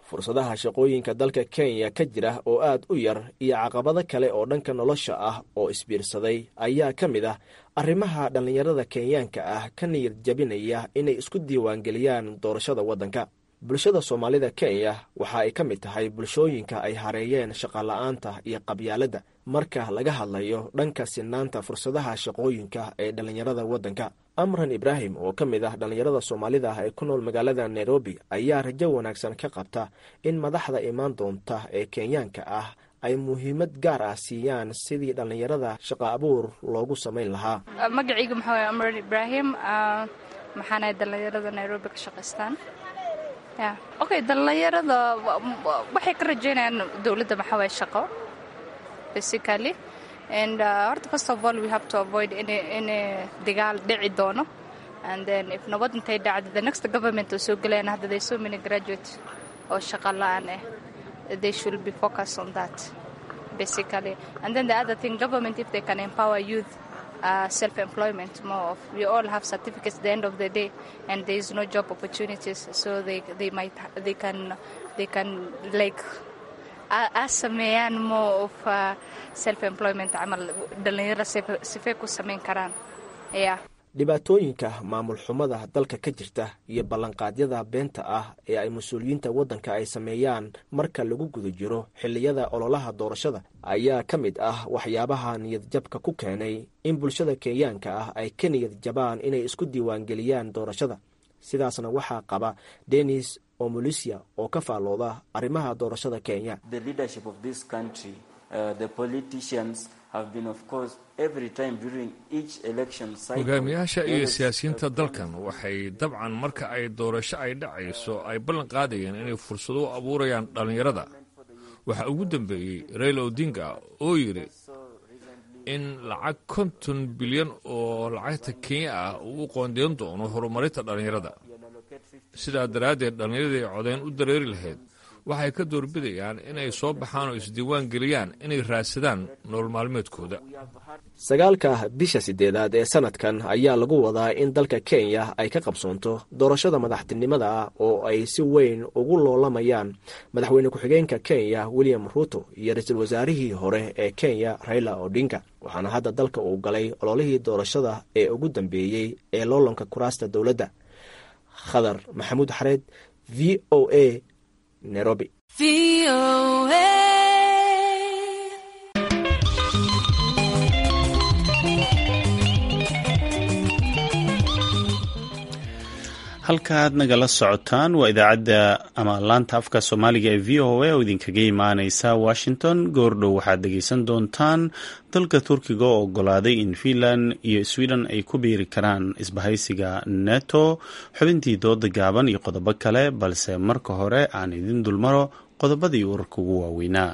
fursadaha shaqooyinka dalka kenya ka jira oo aad u yar iyo caqabado kale oo dhanka nolosha ah oo isbiirsaday ayaa ka mid ah arrimaha dhallinyarada kenyaanka ah ka niyad jabinaya inay isku diiwaangeliyaan doorashada waddanka bulshada soomaalida kenya waxa ay ka mid tahay bulshooyinka ay hareeyeen shaqola'aanta iyo qabyaaladda marka laga hadlayo dhanka sinaanta fursadaha shaqooyinka ee dhallinyarada waddanka amran ibraahim oo ka mid ah dhallinyarada soomaalida ah ee ku nool magaalada nairobi ayaa rajo wanaagsan ka qabta in madaxda imaan doonta ee kenyaanka ah ay muhiimad gaar ah siiyaan sidii dhallinyarada shaqa abuur loogu samayn lahaa magacayga maxaa waye amran ibraahim maxaanahay dhallinyarada nairobi ka shaqaystaan okay dhallinyarada waxay ka rajeynayaan dowladda maxaa waye shaqo basically and uh, horta first of all we have to avoid any any dagaal dhici doono and then if nabad intay dhacdo the next government oo soo gelayaan hadda they so many graduates oo shaqa la-aan ah they should be focused on that basically and then the other thing government if they can empower youth uh, self-employment more of we all have certificates at the end of the day and there is no job opportunities so they they might they can they can like a sameeyaan more of uh, self-employment camal dhallinyaro sifay ku samayn karaan yeah dhibaatooyinka maamul xumada dalka ka jirta iyo ballanqaadyada beenta ah ee ay mas-uuliyiinta waddanka ay sameeyaan marka lagu guda jiro xilliyada ololaha doorashada ayaa ka mid ah waxyaabaha niyadjabka ku keenay in bulshada kenyaanka ah ay ka niyad jabaan inay isku diiwaangeliyaan doorashada sidaasna waxaa qaba denis omolisia oo ka faallooda arrimaha doorashada kenya hogaamiyaasha iyo siyaasiyiinta dalkan waxay dabcan marka ay doorasho ay dhacayso ay ballan qaadayeen inay fursado u abuurayaan dhallinyarada waxaa ugu dambeeyey raila odinga oo yidhi in lacag konton bilyan oo lacagta kenya ah uu u qoondeyn doono horumarinta dhallinyarada sidaa daraaddeed dhallinyaradii codeyn u dareeri lahayd waxay ka doorbidayaan inay soo baxaan oo isdiiwaan geliyaan inay raadsadaan nolol maalmeedkooda sagaalka bisha sideedaad ee sanadkan ayaa lagu wadaa in dalka kenya ay ka qabsoonto doorashada madaxtinimada ah oo ay si weyn ugu loolamayaan madaxweyne ku-xigeenka kenya william ruto iyo ra-iisul wasaarihii hore ee kenya raila odinga waxaana hadda dalka uu galay ololihii doorashada ee ugu dambeeyey ee loolanka kuraasta dowladda khadar maxamuud xareed v o a nairobi halkaaad nagala socotaan waa idaacadda ama laanta afka soomaaliga ee v o a oo idinkaga imaaneysa washington goordhow waxaad dhegeysan doontaan dalka turkiga oo ogolaaday in finland iyo sweden ay ku biiri karaan isbahaysiga neto xubintii dooda gaaban iyo qodobo kale balse marka hore aan idin dulmaro qodobadii wararka ugu waaweynaa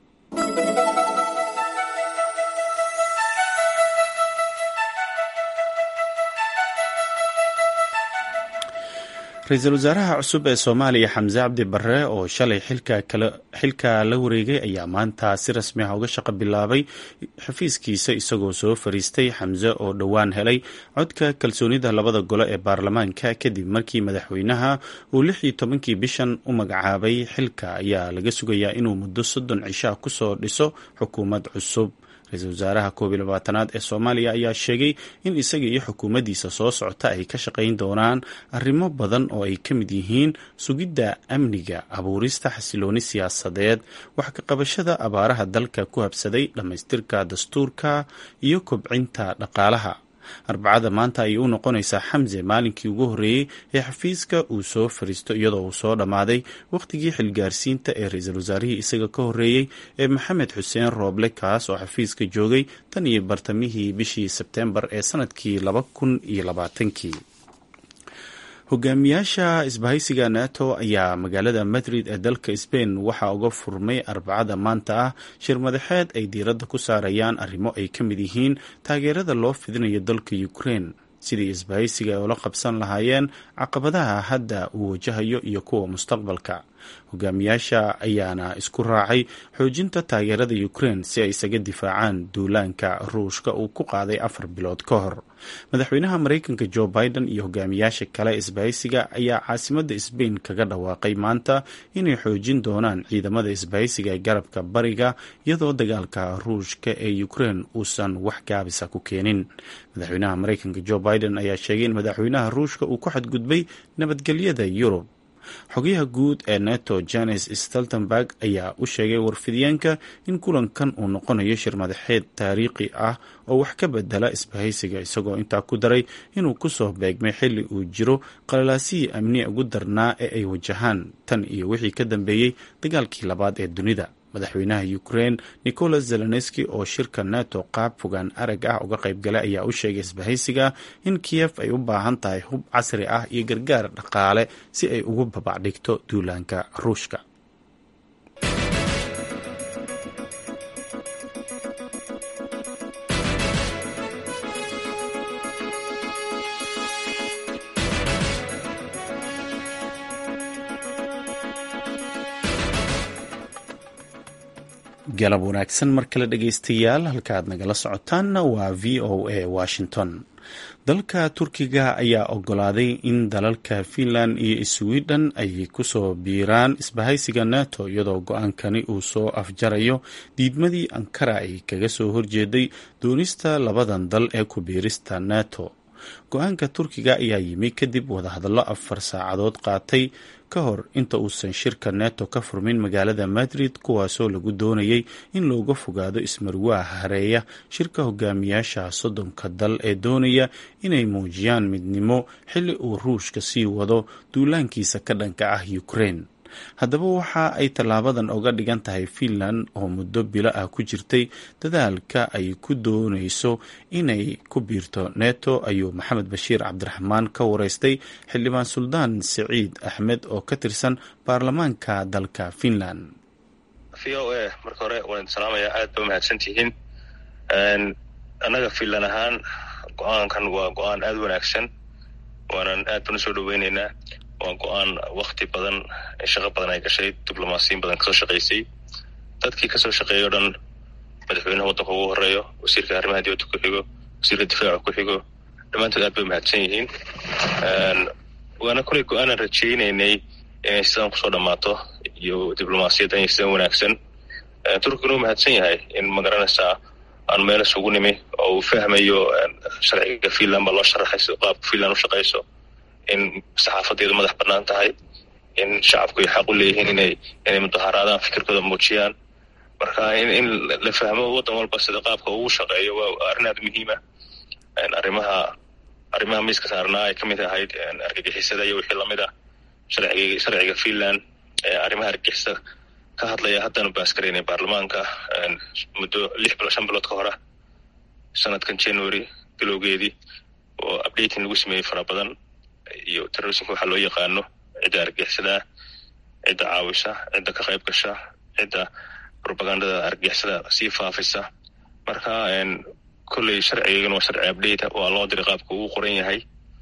ra-iisul wasaaraha cusub ee soomaaliya xamse cabdi barre oo shalay xilka la wareegay ayaa maanta si rasmi ah uga shaqo bilaabay xafiiskiisa isagoo soo fariistay xamse oo dhowaan helay codka kalsoonida labada gole ee baarlamaanka kadib markii madaxweynaha uu lix iyo tobankii bishan u magacaabay xilka ayaa laga sugayaa inuu muddo soddon cishaa kusoo dhiso xukuumad cusub ra-iisul wasaaraha koob iyo labaatanaad ee soomaaliya ayaa sheegay in isaga iyo xukuumaddiisa soo socota ay ka shaqayn doonaan arrimo badan oo ay ka mid yihiin sugidda amniga abuurista xasilooni siyaasadeed wax ka qabashada abaaraha dalka ku habsaday dhammaystirka dastuurka iyo kobcinta dhaqaalaha arbacada maanta ayay u noqonaysaa xamse maalinkii ugu horreeyey ee xafiiska uu soo fariisto iyadoo uu soo dhammaaday wakhtigii xilgaarsiinta ee ra-iisul wasaarihii isaga ka horreeyey ee maxamed xuseen rooble kaas oo xafiiska joogay tan iyo bartamihii bishii sebteembar ee sanadkii laba kun iyo labaatankii hogaamiyaasha isbahaysiga nato ayaa magaalada madrid ee dalka sbain waxaa uga furmay arbacada maanta ah shir madaxeed ay diiradda ku saarayaan arrimo ay ka mid yihiin taageerada loo fidinayo dalka ukraine sidii isbahaysiga ay ula qabsan lahaayeen caqabadaha hadda uu wajahayo iyo kuwa mustaqbalka hogaamiyaasha ayaana isku raacay xoojinta taageerada ukraine si ay isaga difaacaan duulaanka ruushka uu ku qaaday afar bilood ka hor madaxweynaha maraykanka jo biden iyo hogaamiyaasha kale isbahaysiga ayaa caasimada sbain kaga dhawaaqay maanta inay xoojin doonaan ciidamada isbahaysiga ee garabka bariga iyadoo dagaalka ruushka ee ukraine uusan wax gaabisa ku keenin madaxweynaha maraykanka jo biden ayaa sheegay in madaxweynaha ruushka uu ku xadgudbay nabadgelyada yurub xogayaha guud ee neto janes stoltenberg ayaa u sheegay warfidyaenka in kulankan uu noqonayo shir madaxeed taariikhi ah oo wax ka bedela isbahaysiga isagoo intaa ku daray inuu kusoo beegmay xilli uu jiro qalalaasihii amniga ugu darnaa ee ay wajahaan tan iyo wixii ka dambeeyey dagaalkii labaad ee dunida madaxweynaha ukraine nicolas zelenski oo shirka neto qaab fogaan arag ah uga qaybgalay ayaa u sheegay isbahaysiga in kiyef ay u baahan tahay hub casri ah iyo gargaar dhaqaale si ay ugu babacdhigto duulaanka ruushka galab wanaagsan mar kale dhegaystayaal halkaaad nagala socotaanna waa v o a washington dalka turkiga ayaa ogolaaday in dalalka finland iyo sweden ay kusoo biiraan isbahaysiga nato iyadoo go-aankani uu soo afjarayo diidmadii ankara ay kaga soo horjeeday doonista labadan dal ee ku biirista nato go-aanka turkiga ayaa yimi kadib wadahadallo afar saacadood qaatay ka hor inta uusan shirka neto ka furmin magaalada madrid kuwaasoo lagu doonayay in looga fogaado ismarwaaha hareeya shirka hogaamiyaasha soddonka dal ee doonaya inay muujiyaan midnimo xilli uu ruushka sii wado duulaankiisa ka dhanka ah ukraine haddaba waxa ay tallaabadan oga dhigan tahay finland oo muddo bilo ah ku jirtay dadaalka ay ku doonayso inay ku biirto neto ayuu maxamed bashiir cabdiraxmaan ka wareystay xildhibaan suldaan siciid axmed oo ka tirsan baarlamaanka dalka finland v o a marka hore waan salaamaya aad ba mahadsan tihiin annaga finland ahaan go-aankan waa go-aan aada wanaagsan waanan aad baan usoo dhaweyneynaa waa go-aan wakti badan shaqo badan ay gashay diblomaasiyin badan kasoo shaqaysay dadkii kasoo shaqeeya o dhan madaxweynaha waddanka ugu horeeyo wasiirka arrimaha dibadda ku xigo wasiirka difaaca ku xigo dhammaantood aad bay mahadsan yihiin waana kolay go-aanan rajaynaynay inay sidan kusoo dhammaato iyo diblomaasiyaddan iyo sidan wanaagsan turkiguna uu mahadsan yahay in magaranaysaa aan meel isugu nimi oo uu fahmayo sharciga finland baa loo sharaxay sida qaabka finland u shaqayso in saxaafadeedu madax bannaan tahay in shacabku ay xaq u leeyihiin inay inay mudaharaadaan fikirkooda muujiyaan marka in in la fahmo waddan walba sida qaabka ugu shaqeeyo waa arrin aada muhiima arrimaha arrimaha miiska saarnaa ay ka mid ahayd argagixisada iyo wixii lamid ah sharciga sharciga finland ee arrimaha argagixisada ka hadlaya haddana baaskaraynay baarlamaanka muddo lix bilo shan bilood ka hora sanadkan january bilowgeedii oo updating lagu sameeyey fara badan iyo terrorismka waxaa loo yaqaano cidda argagixisada cidda caawisa cidda ka qayb gasha cidda propagandada argagixisada sii faafisa marka kolley sharcigeygana waa sharci update waa loo diray qaabka uu qoran yahay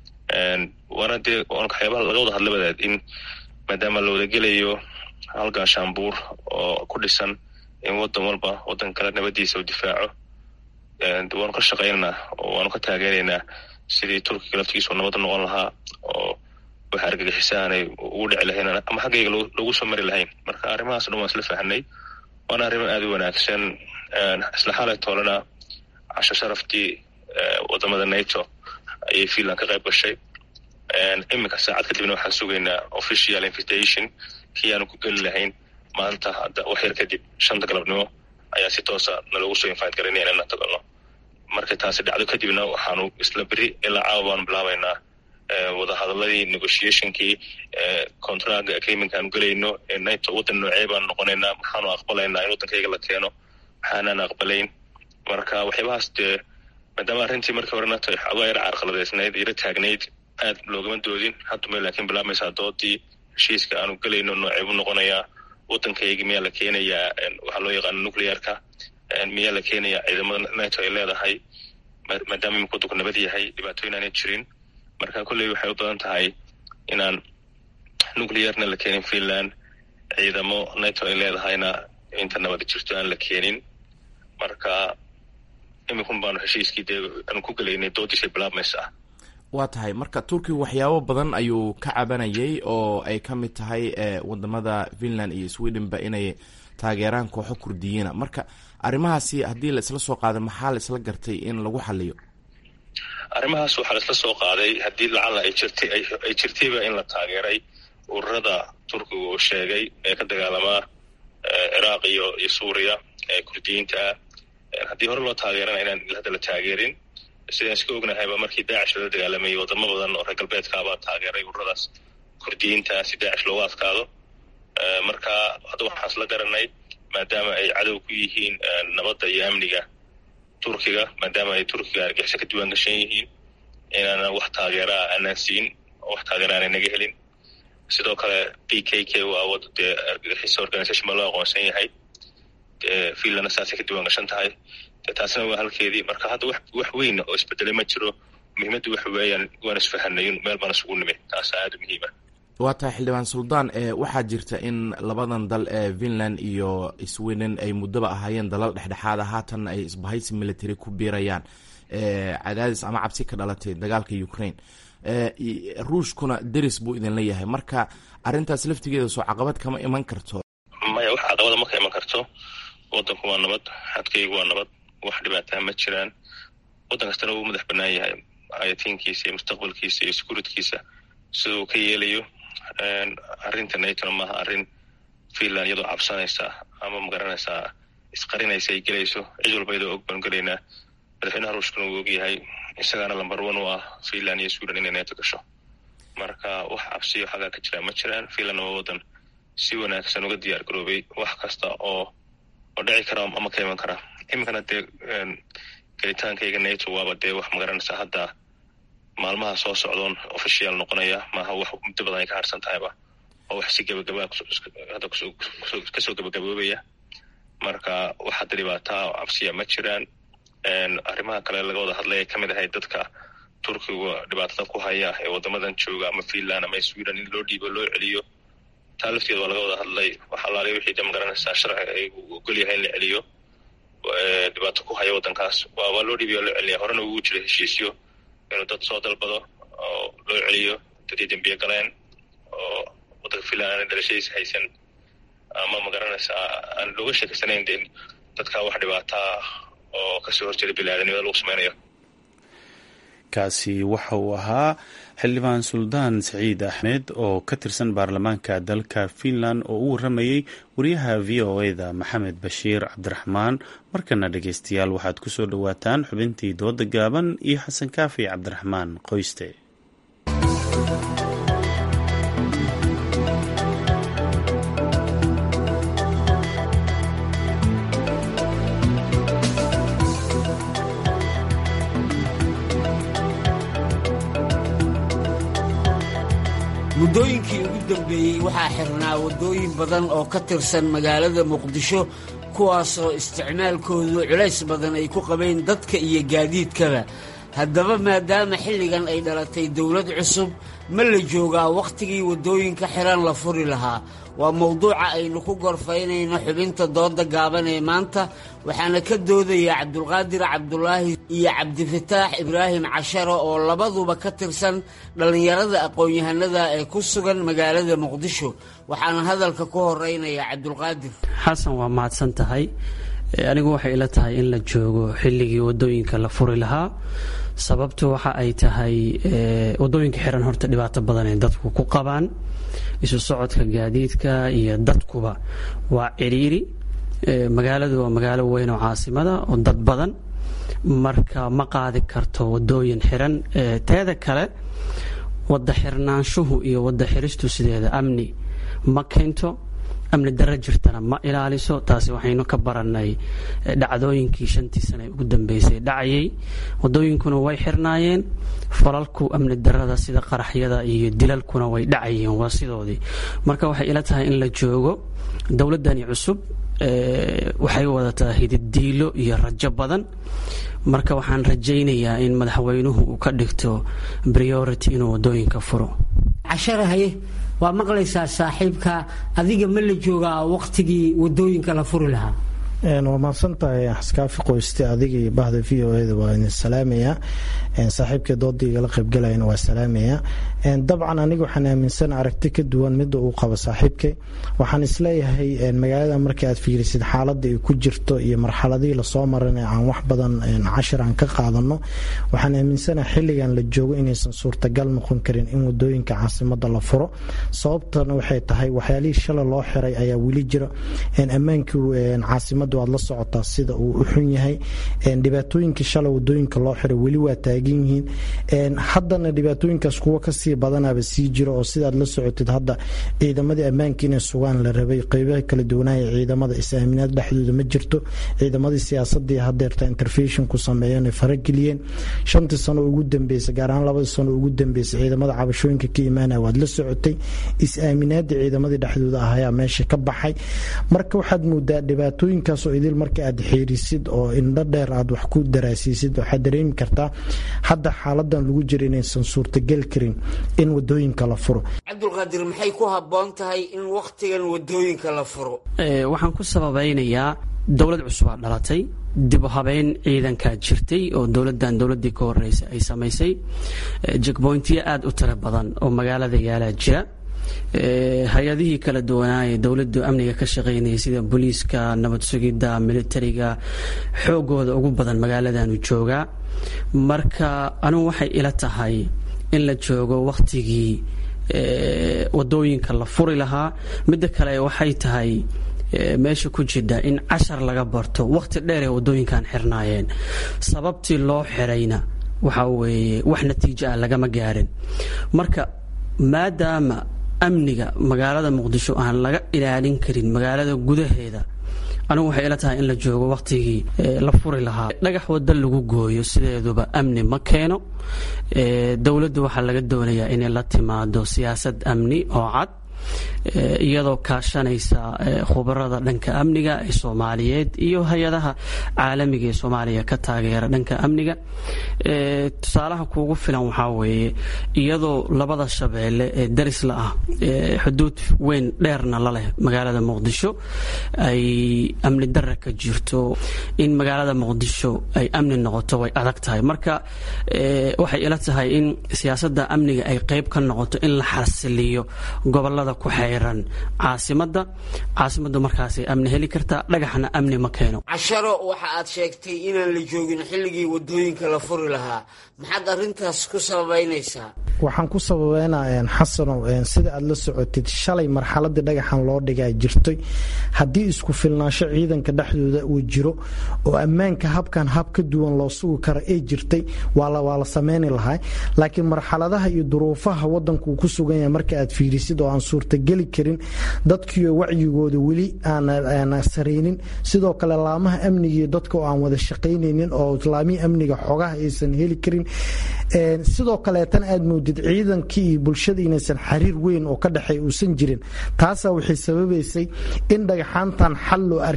waana dee waxyaabaha laga wada hadla wadaad in maadaama la wada gelayo halkaa shaambuur oo ku dhisan in waddan walba waddan kale nabadiisa u difaaco waanu ka shaqaynaynaa oo waanu ka taageeraynaa sidii turkiga laftigiisu nabadda noqon lahaa oo wax argagixisa aanay ugu dhici lahayn ama xaggayga lagu soo mari lahayn marka arrimahaas dhan waan isla fahanay waana arrimo aada u wanaagsan isla xalay toolena casho sharaftii wadamada nato ayay finland ka qayb gashay iminka saacad kadibna waxaan sugaynaa official invitation kii aanu ku geli lahayn maanta hadda wax yar kadib shanta galabnimo ayaa si toosa nalagu soo invite garanaya inaan tagno markay taasi dhacdo kadibna waxaanu isla beri ilaa caawa baanu bilaabaynaa wadahadaladii negotiationkii contract agreement aanu gelayno nato waddan noocee baanu noqonaynaa maxaanu aqbalaynaa in waddankayga la keeno maxaanaan aqbalayn marka waxyaabahaas dee maadaama arrintii markii hore nato xoogaa yar carqaladeysnayd yaro taagnayd aad loogama doodin haddumay laakiin bilaabmaysaa doodii heshiiska aanu gelayno noocee buu noqonayaa waddankayga miyaa la keenayaa waxaa loo yaqaano nuclearka miyaa la keenayaa ciidamada nato ay leedahay maadaama imika waddanku nabad yahay dhibaatooyin aanay jirin marka kolley waxay u badan tahay inaan nuclearna la keenin finland ciidamo nato ay leedahayna inta nabad jirto aan la keenin marka iminkun baanu heshiiskii dee aanu ku gelaynay doodiisay bilaabmaysa ah waa tahay marka turkiga waxyaabo badan ayuu ka cabanayay oo ay ka mid tahay wadamada finland iyo swedenba inay taageeraan kooxo kurdiyiina marka arrimahaasi haddii la isla soo qaaday maxaa la isla gartay in lagu xaliyo arrimahaas waxaa la isla soo qaaday haddii lacala ay jirtay ay jirtayba in la taageeray ururada turkiga uu sheegay ee ka dagaalamaa ciraaq iyo iyo suuriya ee kurdiyiinta ah haddii hore loo taageerana inaan hadda la taageerin sidaan iska ognahayba markii daacish lala dagaalamayay wadamo badan oo reer galbeedkaabaa taageeray ururadaas kurdiyiinta si daacish loogu adkaado marka hadda waxaan isla garanay maadaama ay cadow ku yihiin nabadda iyo amniga turkiga maadaama ay turkiga argixisa ka diiwaan gashan yihiin inaanan wax taageeraa aanaan siin wax taageera aanay naga helin sidoo kale p k k waa wad dee argixisa organisation baa loo aqoonsan yahay finlandna saasay ka diiwaan gashan tahay dee taasina waa halkeedii marka hadda wax wax weyn oo isbedelay ma jiro muhiimaddu waxa weeyaan waan isfahanay meel baan isugu nimid taasa aada u muhiima waa tahay xildhibaan suldaan waxaa jirta in labadan dal ee finland iyo sweden ay muddaba ahaayeen dalal dhexdhexaada haatan ay isbahaysi military ku biirayaan cadaadis ama cabsi ka dhalatay dagaalka ukraine ruushkuna deris buu idin leeyahay marka arrintaas laftigeeda soo caqabad kama iman karto maya wax caqabada ma ka iman karto wadanku waa nabad xadkaygu waa nabad wax dhibaataa ma jiraan waddan kastana wuu madax banaan yahay ayatiinkiisa iyo mustaqbalkiisa iyo sekuuritkiisa sida uu ka yeelayo arrinta natona maaha arrin finland iyadoo cabsanaysa ama magaranaysaa isqarinaysa ay gelayso cid walba iyadoo og baanu gelaynaa madaxweynaha ruushkuna wuu ogyahay isagaana lamber one u ah finland iyo sweden inay nato gasho marka wax cabsiyo xagaa ka jiraa ma jiraan finlandna waa waddan si wanaagsan uga diyaar garoobay wax kasta oo oo dhici kara ama ka iman kara iminkana dee gelitaankayga nato waaba dee wax magaranaysaa hadda maalmaha soo socdoon official noqonaya maaha wax muddo badan ay ka harsan tahayba oo wax si gebagabaa hadda kasoo gebagaboobaya marka wax hadda dhibaataa oo cabsiya ma jiraan arrimaha kale laga wada hadlaya kamid ahay dadka turkiga dhibaatada ku haya ee wadamadan jooga ama finland ama sweden in loo dhiibo loo celiyo taa lafteeda waa laga wada hadlay wax alaali wixii de magaranaysaa sharci ay ogol yahay in la celiyo dhibaato ku haya waddankaas waa loo dhiibiya loo celiya horena ugu jira heshiisyo inuu dad soo dalbado oo loo celiyo dadii dembiye galeen oo waddanka finland aana dhalashadiisa haysan ama magaranaysaa aan looga sheekeysanayn de dadkaa wax dhibaataa oo kasoo horjeeda biniaadanimada lagu sameynayo kaasi waxa uu ahaa xildhibaan suldaan saciid axmed oo ka tirsan baarlamaanka dalka finland oo u waramayey wariyaha v o eda maxamed bashiir cabdiraxmaan markana dhegeystayaal waxaad ku soo dhowaataan xubintii dooda gaaban iyo xasan kaafi cabdiraxmaan qoyste muddooyinkii ugu dambeeyey waxaa xirnaa waddooyin badan oo ka tirsan magaalada muqdisho kuwaasoo isticmaalkoodu culays badan ay ku qabeen dadka iyo gaadiidkaba haddaba maadaama xilligan ay dhalatay dowlad cusub ma la joogaa wakhtigii waddooyinka xiran la furi lahaa waa mowduuca aynu ku gorfaynayno xubinta dooda gaaban ee maanta waxaana ka doodaya cabdulqaadir cabdulaahi iyo cabdifataax ibraahim casharo oo labaduba ka tirsan dhallinyarada aqoon-yahanada ee ku sugan magaalada muqdisho waxaana hadalka ku horeynaya cabdulqaadir xasan waa mahadsan tahay anigu waxay ila tahay in la joogo xilligii wadooyinka la furi lahaa sababtu waxa ay tahay wadooyinka xiran horta dhibaato badan ay dadku ku qabaan isu socodka gaadiidka iyo dadkuba waa ciriiri magaaladu waa magaalo weyn oo caasimada oo dad badan marka ma qaadi karto wadooyin xiran teeda kale wada xirnaanshuhu iyo wada xiristu sideeda amni ma keento amni daro jirtana ma ilaaliso taasi waxaynu ka baranay dhacdooyinkii shantii sane ugu dambeysay dhacayay wadooyinkuna way xirnaayeen falalku amni darada sida qaraxyada iyo dilalkuna way dhacayeen waa sidoodii marka waxay ila tahay in la joogo dowladani cusub waxay wadataa hididiilo iyo rajo badan marka waxaan rajaynayaa in madaxweynuhu uu ka dhigto priority inuu wadooyinka furo casharahaye waa maqlaysaa saaxiibka adiga ma la joogaa waqtigii wadooyinka la furi lahaa waa mahadsantahay xaskaafi qoyste adiga iyo bahda v o eda waa idin salaamayaa saaxiibkii dooda igala qaybgalayana waa salaamayaa dabcan aniga waxaan aaminsana aragti ka duwan midda uu qabo saaxiibkay waxaan isleeyahay magaalada marka aad fiirisid xaaladda ay ku jirto iyo marxaladihii lasoo maran ee aan wax badan cashir aan ka qaadano waxaan aaminsanaha xilligan la joogo inaysan suurtagal noqon karin in wadooyinka caasimada la furo sababtana waxay tahay waxyaalihii shalay loo xiray ayaa weli jira ammaankii caasimada waad la socotaa sida uu u xun yahay dhibaatooyinkii shalay wadooyinka loo xiray weli waa taagan yihiin haddana dhibaatooyinkaas kuwa kasii badanaba sii jiro oo sidaad la socotid hadda ciidamadii ammaanka inay sugaan la rabay qeybaha kala duwanaya ciidamada is-aaminaad dhexdooda ma jirto ciidamadii siyaasadii hadeerta interfeshon ku sameeyeen ay farageliyeen shantii sano ugu dambeysay gaar ahaan labadii sano ugu dambeysay ciidamada cabashooyinka ka imaanaya waad la socotay is-aaminaadii ciidamadii dhexdooda ah ayaa meesha ka baxay marka waxaad moodaa dhibaatooyinkaas oo idil marka aad xiirisid oo indho dheer aad wax ku daraasiisid waxaad dareemi kartaa hadda xaaladan lagu jira inaysan suurtagal karin in wadooyinka la furo cabdulqaadir maxay ku habboon tahay in wakhtigan wadooyinka la furo waxaan ku sababaynayaa dowlad cusubaa dhalatay dib u habeyn ciidankaa jirtay oo dowladan dowladii ka horeysay ay samaysay jekboyntiyo aada u tiro badan oo magaalada yaalaa jira hay-adihii kala duwanaaye dowladu amniga ka shaqeynaya sida booliiska nabad sugidda militariga xoogooda ugu badan magaaladanu joogaa marka anugu waxay ila tahay in la joogo wakhtigii wadooyinka la furi lahaa midda kale waxay tahay meesha ku jidha in cashar laga barto wakhti dheer ee wadooyinkan xirnaayeen sababtii loo xirayna waxa weeye wax natiijo ah lagama gaarin marka maadaama amniga magaalada muqdisho aan laga ilaalin karin magaalada gudaheeda anigu waxay ila tahay in la joogo wakhtigii la furi lahaa dhagax wada lagu gooyo sideeduba amni ma keeno dowladdu waxaa laga doonayaa inay la timaado siyaasad amni oo cad iyadoo kaashanaysa khubarada dhanka amniga ee soomaaliyeed iyo hay-adaha caalamiga ee soomaaliya ka taageera dhanka amniga tusaalaha kuugu filan waxaa weeye iyadoo labada shabeelle ee darisla ah xuduud weyn dheerna la leh magaalada muqdisho ay amni dara ka jirto in magaalada muqdisho ay amni noqoto way adag tahay marka waxay ila tahay in siyaasada amniga ay qeyb ka noqoto in la xasiliyo gobolada ku xeyran caasimada caasimadu markaasay amni heli kartaa dhagaxna amni ma keeno casharo waxa aad sheegtay inaan la joogin xilligii wadooyinka la furi lahaa maxaad arintaas ku sababaynaysaa waxaan ku sababeynaa xasanow sida aad la socotid shalay marxaladii dhagaxan loo dhigaa jirtay haddii isku filnaansho ciidanka dhexdooda uu jiro oo ammaanka habkan hab ka duwan loo sugi karo ay jirtay waa la sameyni lahaa laakiin marxaladaha iyo duruufaha wadanku uu ku sugan yahay marka aad fiirisid oo aan suurtageli karin dadkiio wacyigooda weli aan saraynin sidoo kale laamaha amnigiiyo dadka oo aan wada shaqaynaynin oo laamihii amniga xogaha aysan heli karin sidoo kaleetan aad moodid ciidankii iyo bulshada inaysan xariir weyn oo ka dhexeey uusan jirin taasaa waxay sababaysay in dhagaxaantan xal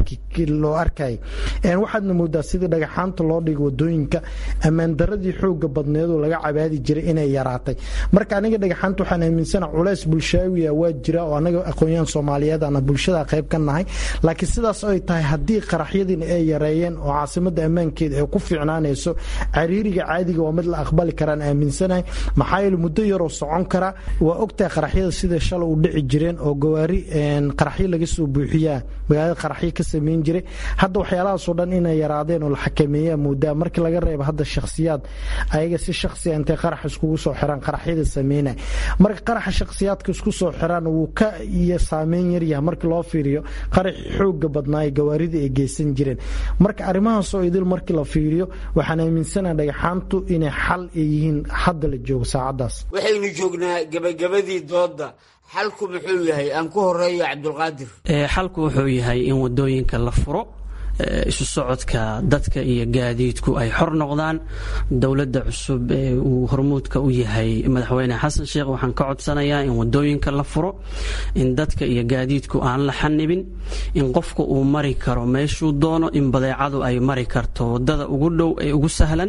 loo arkay waxaadna moodaa sidii dhagaxaanta loo dhigo wadooyinka ammaandaradii xooga badneedoo laga cabaadi jiray inay yaraatay marka aniga dhagaxaanta waxaan aaminsana culays bulshaawiya waa jira oo anaga aqoonyahan soomaaliyeed ana bulshada qayb ka nahay laakiin sidaas ay tahay haddii qaraxyadiina ay yareeyeen oo caasimada ammaankeeda ay ku fiicnaanayso cariiriga caadiga waa mid la aqbali karaan aaminsanahay maxaa yeele muddo yaroo socon kara waa ogtahay qaraxyada sida shalay u dhici jireen oo gawaari qaraxyo laga soo buuxiyaa magaalada qaraxyo ka sameyn jiray hadda waxyaalahaasoo dhan inay yaraadeen oo la xakameeyaa moodaa markii laga reebo hadda shakhsiyaad ayaga si shakhsiya intay qarax iskugu soo xiraan qaraxyada sameynay marka qaraxa shakhsiyaadka isku soo xiraan wuu ka iyo saameyn yaryahay markii loo fiiriyo qaraxii xooga badnaaye gawaarida ay geysan jireen marka arrimahaasoo idil markii la fiiriyo waxaan aaminsanaha dhagaxaantu inay xal ay yihiin hadda la joogo saacadaas waxaynu joognaa gebagabadii dooda xalku muxuu yahay aan ku horeeyo cabdulqaadir xalku wuxuu yahay in wadooyinka la furo isu socodka dadka iyo gaadiidku ay xor noqdaan dowladda cusub ee uu hormuudka u yahay madaxweyne xasan sheekh waxaan ka codsanayaa in wadooyinka la furo in dadka iyo gaadiidku aan la xanibin in qofka uu mari karo meeshuu doono in badeecadu ay mari karto wadada ugu dhow ee ugu sahlan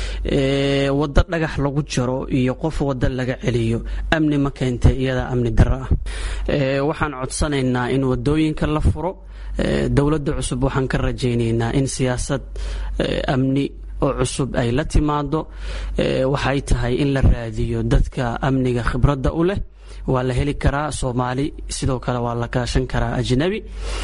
wado dhagax lagu jaro iyo qof wado laga celiyo amni ma keentay iyada amni daro ah waxaan codsanaynaa in wadooyinka la furo dowladda cusub waxaan ka rajaynaynaa in siyaasad amni oo cusub ay la timaado waxay tahay in la raadiyo dadka amniga khibradda u leh waa la heli karaa soomaali sidoo kale waa la kaashan karaa ajnabi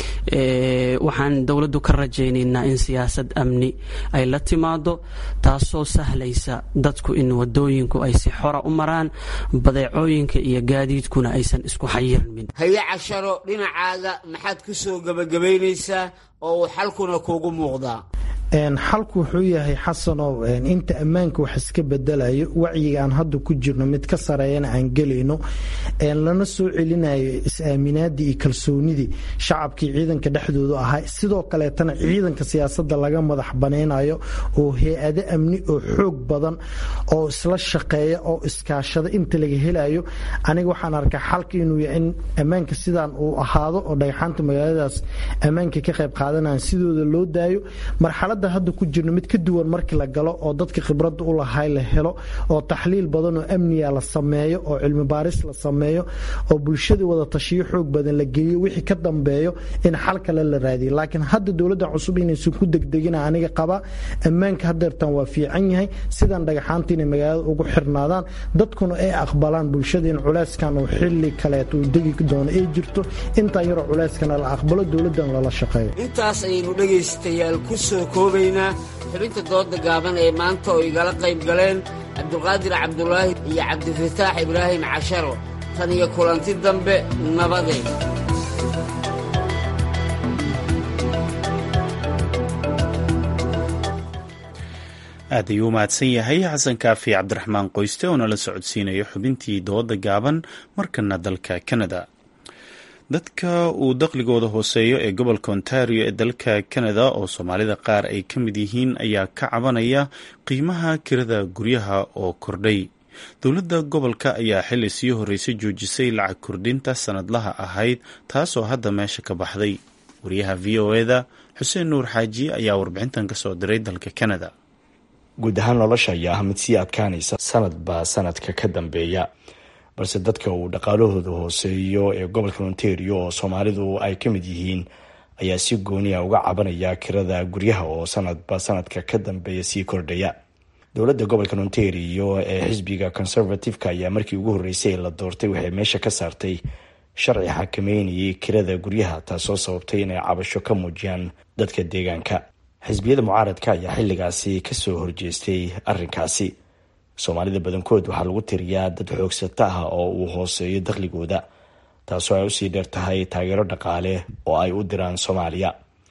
waxaan dowladdu ka rajaynaynaa in siyaasad amni ay la timaado taasoo sahlaysa dadku in wadooyinku ay si xora u maraan badeecooyinka iyo gaadiidkuna aysan isku xayirmin haye casharo dhinacaaga maxaad ku soo gebagabaynaysaa oo uu xalkuna kuugu muuqdaa xalku wuxuu yahay xasanow inta ammaanka wax iska bedelayo wacyiga aan hadda ku jirno mid ka sareeyana aan gelayno lana soo celinayo is-aaminaadii iyo kalsoonidii shacabkii ciidanka dhexdooda ahaa sidoo kaleetana ciidanka siyaasada laga madax banaynayo oo hay-ado amni oo xoog badan oo isla shaqeeya oo iskaashada inta laga helayo aniga waxaan arkaa xalka inuu yahay in ammaanka sidaan uu ahaado oo dhagxaanta magaaladaas ammaanka ka qayb qaadanayan sidooda loo daayo marxalada hadda ku jirno mid ka duwan markii la galo oo dadka khibradda u lahay la helo oo taxliil badan oo amniga la sameeyo oo cilmi baaris la sameeyo oo bulshada wada tashiyo xoog badan la geeyo wixii ka dambeeyo in xal kale la raadiyo laakiin hadda dowladda cusub inaysan ku degdegina aniga qaba ammaanka hadeertan waa fiican yahay sidan dhagaxaanta inay magaalada ugu xirnaadaan dadkuna ay aqbalaan bulshada in culeyskan uu xili kaleeto uu degi doono ay jirto intaan yaroo culeyskana la aqbalo dowladdan lala shaqeeyo intaas ayaynu dhegaystayaal ku soo koobaynaa xubinta dooda gaaban ee maanta oo igala qayb galeen cabdulqaadir cabdulaahi iyo cabdifataax ibraahim casharo tan iyo kulanti dambe nabadeed aad ayuu u mahadsan yahay xasan kaafi cabdiraxmaan qoyste oo nala socodsiinayo xubintii dooda gaaban markana dalka canada dadka uu dakhligooda hooseeyo ee gobolka ontario ee dalka canada oo soomaalida qaar ay ka mid yihiin ayaa ka cabanaya qiimaha kirada guryaha oo kordhay dowladda gobolka ayaa xili sii horreysay joojisay lacag kordhinta sanadlaha ahayd taasoo hadda meesha ka baxday wariyaha v o eda xuseen nuur xaaji ayaa warbixintan ka soo diray dalka canada guud ahaan nolosha ayaa ah mid sii adkaanaysa sanadba sanadka ka dambeeya balse dadka uu dhaqaalahooda hooseeyo ee gobolka ontario oo soomaalidu ay ka mid yihiin ayaa si gooniya uga cabanaya kirada guryaha oo sanadba sanadka ka dambeeya sii kordhaya dowladda gobolka ontario ee xisbiga conservative-ka ayaa markii ugu horreysay la doortay waxay meesha ka saartay sharci xakameynayay kirada guryaha taasoo sababtay inay cabasho ka muujiyaan dadka deegaanka xisbiyada mucaaradka ayaa xilligaasi kasoo horjeestay arrinkaasi soomaalida badankood waxaa lagu tiriyaa dad xoogsata ah oo uu hooseeyo dakhligooda taasoo ay usii dheer tahay taageero dhaqaale oo ay u diraan soomaaliya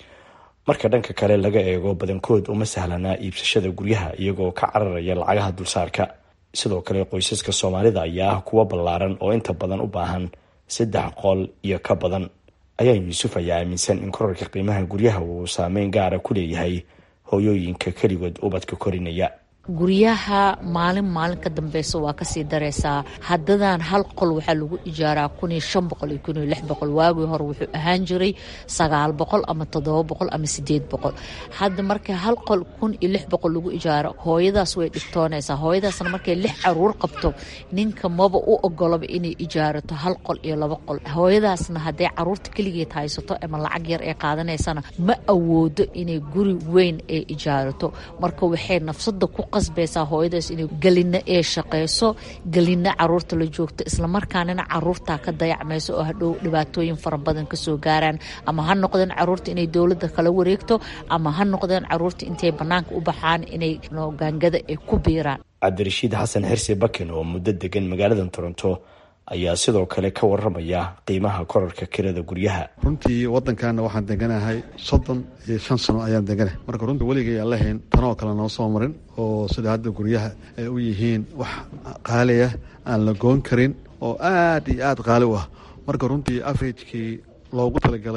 marka dhanka kale laga eego badankood uma sahlana iibsashada guryaha iyagoo ka cararaya lacagaha dulsaarka sidoo kale qoysaska soomaalida ayaa ah kuwo ballaaran oo inta badan u baahan saddex qol iyo ka badan ayaa yuusuf ayaa aaminsan in korarka qiimaha guryaha uu saameyn gaara ku leeyahay hooyooyinka keligood ubadka korinaya guryaha maalin maalin ka dambeysa waa kasii dareysaa haddadan hal qol waxaa lagu ijaaraa kun iyo shan boqol iyo kun iyo lix boqol waagii hore wuxuu ahaan jiray sagaal boqol ama toddoba boqol ama sideed boqol hadda marka hal qol kun iyo lix boqol lagu ijaaro hooyadaas way dhigtoonaysaa hooyadaasna markay lix caruur qabto ninka maba u ogolaba inay ijaarato hal qol iyo laba qol hooyadaasna hadday caruurta keligeed haysato ama lacag yar ee qaadanaysana ma awoodo inay guri weyn ee ijaarato marka waxay nafsada ku qasbaysaa hooyadaas inay gelina ee shaqeyso gelina caruurta la joogto islamarkaanina caruurtaa ka dayacmayso oo hadhow dhibaatooyin fara badan kasoo gaaraan ama ha noqdeen caruurta inay dowladda kala wareegto ama ha noqdeen caruurta intay banaanka u baxaan inay gaangada ay ku biiraan cabdirashiid xasan xirsi bakin oo muddo degan magaalada toronto ayaa sidoo kale ka waramaya qiimaha korarka kirada guryaha runtii wadankana waxaan deganahay soddon iyo shan sano ayaan deganahay marka runtii weligay aan lahayn tanoo kale noo soo marin oo sida hadda guryaha ay u yihiin wax qaaliya aan la goon karin oo aad iyo aad qaali u ah marka runtii averagekii loogu talagalay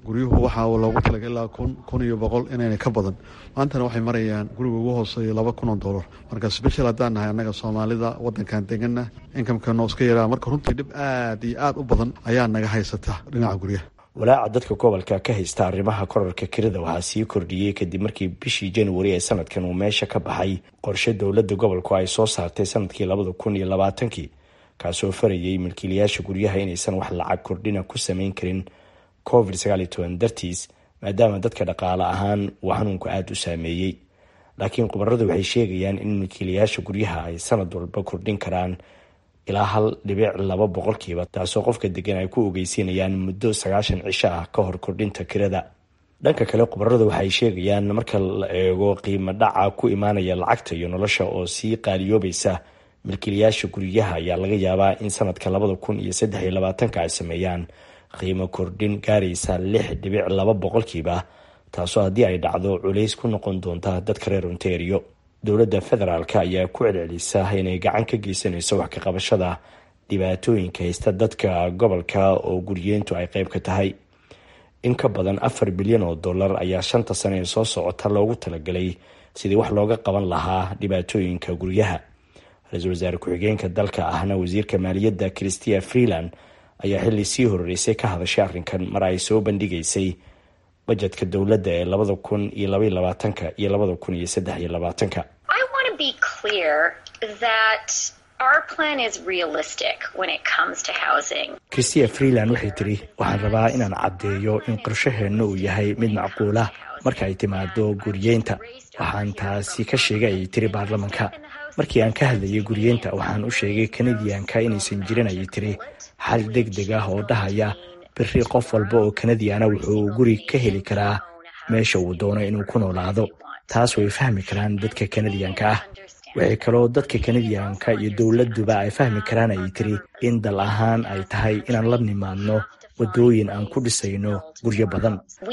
guryuhu waxaa loogu talaga ilaa kun kun iyo boqol inayna ka badan maantana waxay marayaan guriga ugu hooseeya laba kun oo dollar marka special haddaan nahay annaga soomaalida waddankan deganna inkamkano iska yaraa marka runtii dhib aad iyo aad u badan ayaa naga haysata dhinaca guryaha walaaca dadka gobolka ka haysta arrimaha korarka kirada waxaa sii kordhiyey kadib markii bishii januari ee sanadkan uu meesha ka baxay qorshe dowladda gobolku ay soo saartay sanadkii labada kun iyo labaatankii kaasoo farayay milkiilayaasha guryaha inaysan wax lacag kordhina ku samayn karin covid sagaal iyo toban dartiis maadaama dadka dhaqaale ahaan uu xanuunku aada u saameeyey laakiin khubaradu waxay sheegayaan in milkiilayaasha guryaha ay sanad walba kordhin karaan ilaa hal dhibic laba boqolkiiba taasoo qofka degan ay ku ogeysiinayaan muddo sagaashan cisho ah ka hor kordhinta kirada dhanka kale khubaradu waxay sheegayaan marka la eego qiimo dhaca ku imaanaya lacagta iyo nolosha oo sii qaaliyoobaysa milkiilayaasha guryaha ayaa laga yaabaa in sanadka labada kun iyo saddex iyo labaatanka ay sameeyaan qiimo kordhin gaaraysa lix dhibic laba boqolkiiba taasoo haddii ay dhacdo culays ku noqon doonta dadka reer ontario dowladda federaalk ayaa ku celcelisa inay gacan ka geysanayso wax ka qabashada dhibaatooyinka haysta dadka gobolka oo guryeyntu ay qayb ka tahay in ka badan afar bilyan oo dollar ayaa shanta sane ee soo socota loogu talagalay sidii wax looga qaban lahaa dhibaatooyinka guryaha ra-iisul wasaare ku-xigeenka dalka ahna wasiirka maaliyadda christia freeland ayaa xilli sii horeysay ka hadashay arrinkan mar ay soo bandhigaysay bajetka dowladda ee labada kun iyo labaiyo labaatanka iyo labada kun iyo saddex iyo labaatanka christia freeland waxay tiri waxaan rabaa inaan caddeeyo in qorshaheenna uu yahay mid macquulah marka ay timaado guryeynta waxaan taasi ka sheegay ayay tiri baarlamanka markii aan ka hadlayay guryeynta waxaan u sheegay kanadiyanka inaysan jirin ayay tiri xal deg deg ah oo dhahaya biri qof walba oo kanadiana wuxuu guri ka heli karaa meesha uu doono inuu ku noolaado taas way fahmi karaan dadka kanadiyanka ah waxay kaloo dadka kanadiyanka iyo dowladuba ay fahmi karaan ayay tiri in dal ahaan ay tahay inaan la nimaadno wadooyin aan ku dhisayno guryo badan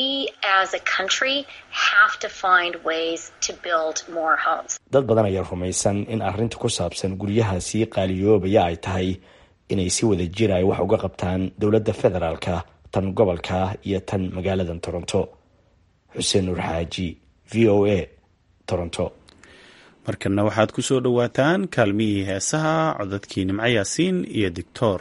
dad badan ayaa rumaysan in arrinta ku saabsan guryaha sii qaaliyoobaya ay tahay inay si wada jir ay wax uga qabtaan dowladda federaalka tan gobolka iyo tan magaaladan toronto xuseen nuur xaaji v o a toronto markana waxaad ku soo dhowaataan kaalmihii heesaha codadkii nimco yaasiin iyo dictor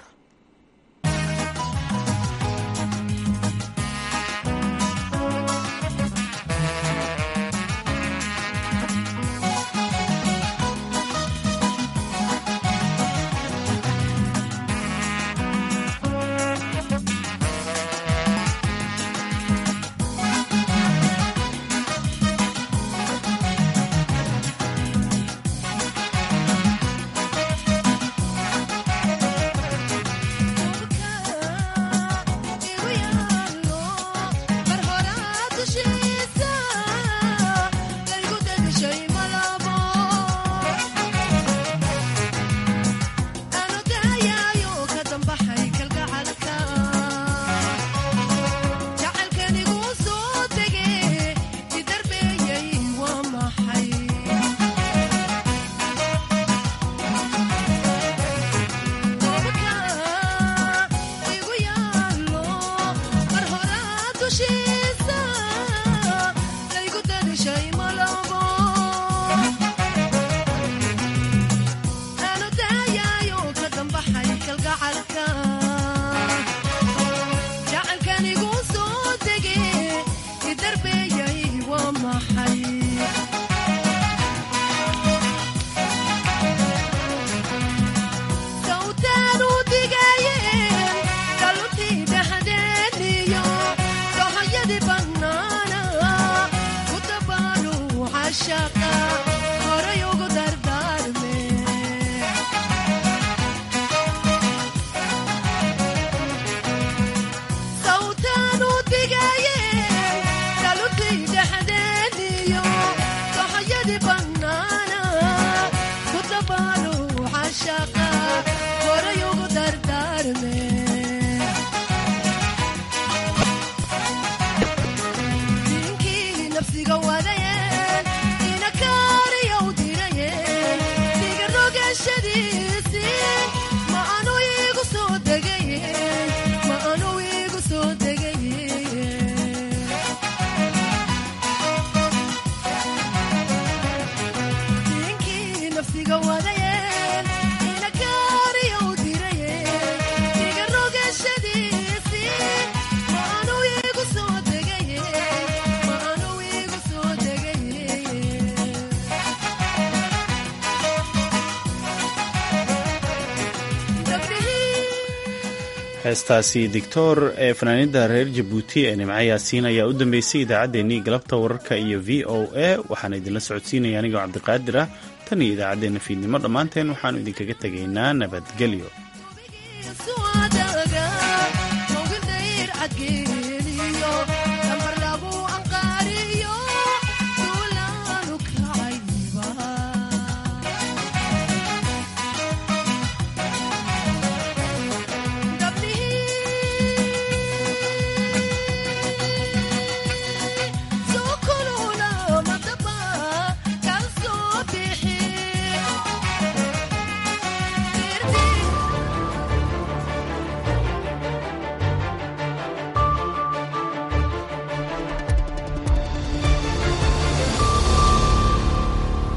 heestaasi dictor ee fanaanida reer jabuuti ee nimco yaasiin ayaa u dambeysay idaacaddeenii galabta wararka iyo v o a waxaana idinla socodsiinaya anigoo cabdiqaadir ah tan iyo idaacaddeenna fiidnimo dhammaanteen waxaannu idinkaga tegaynaa nabadgelyo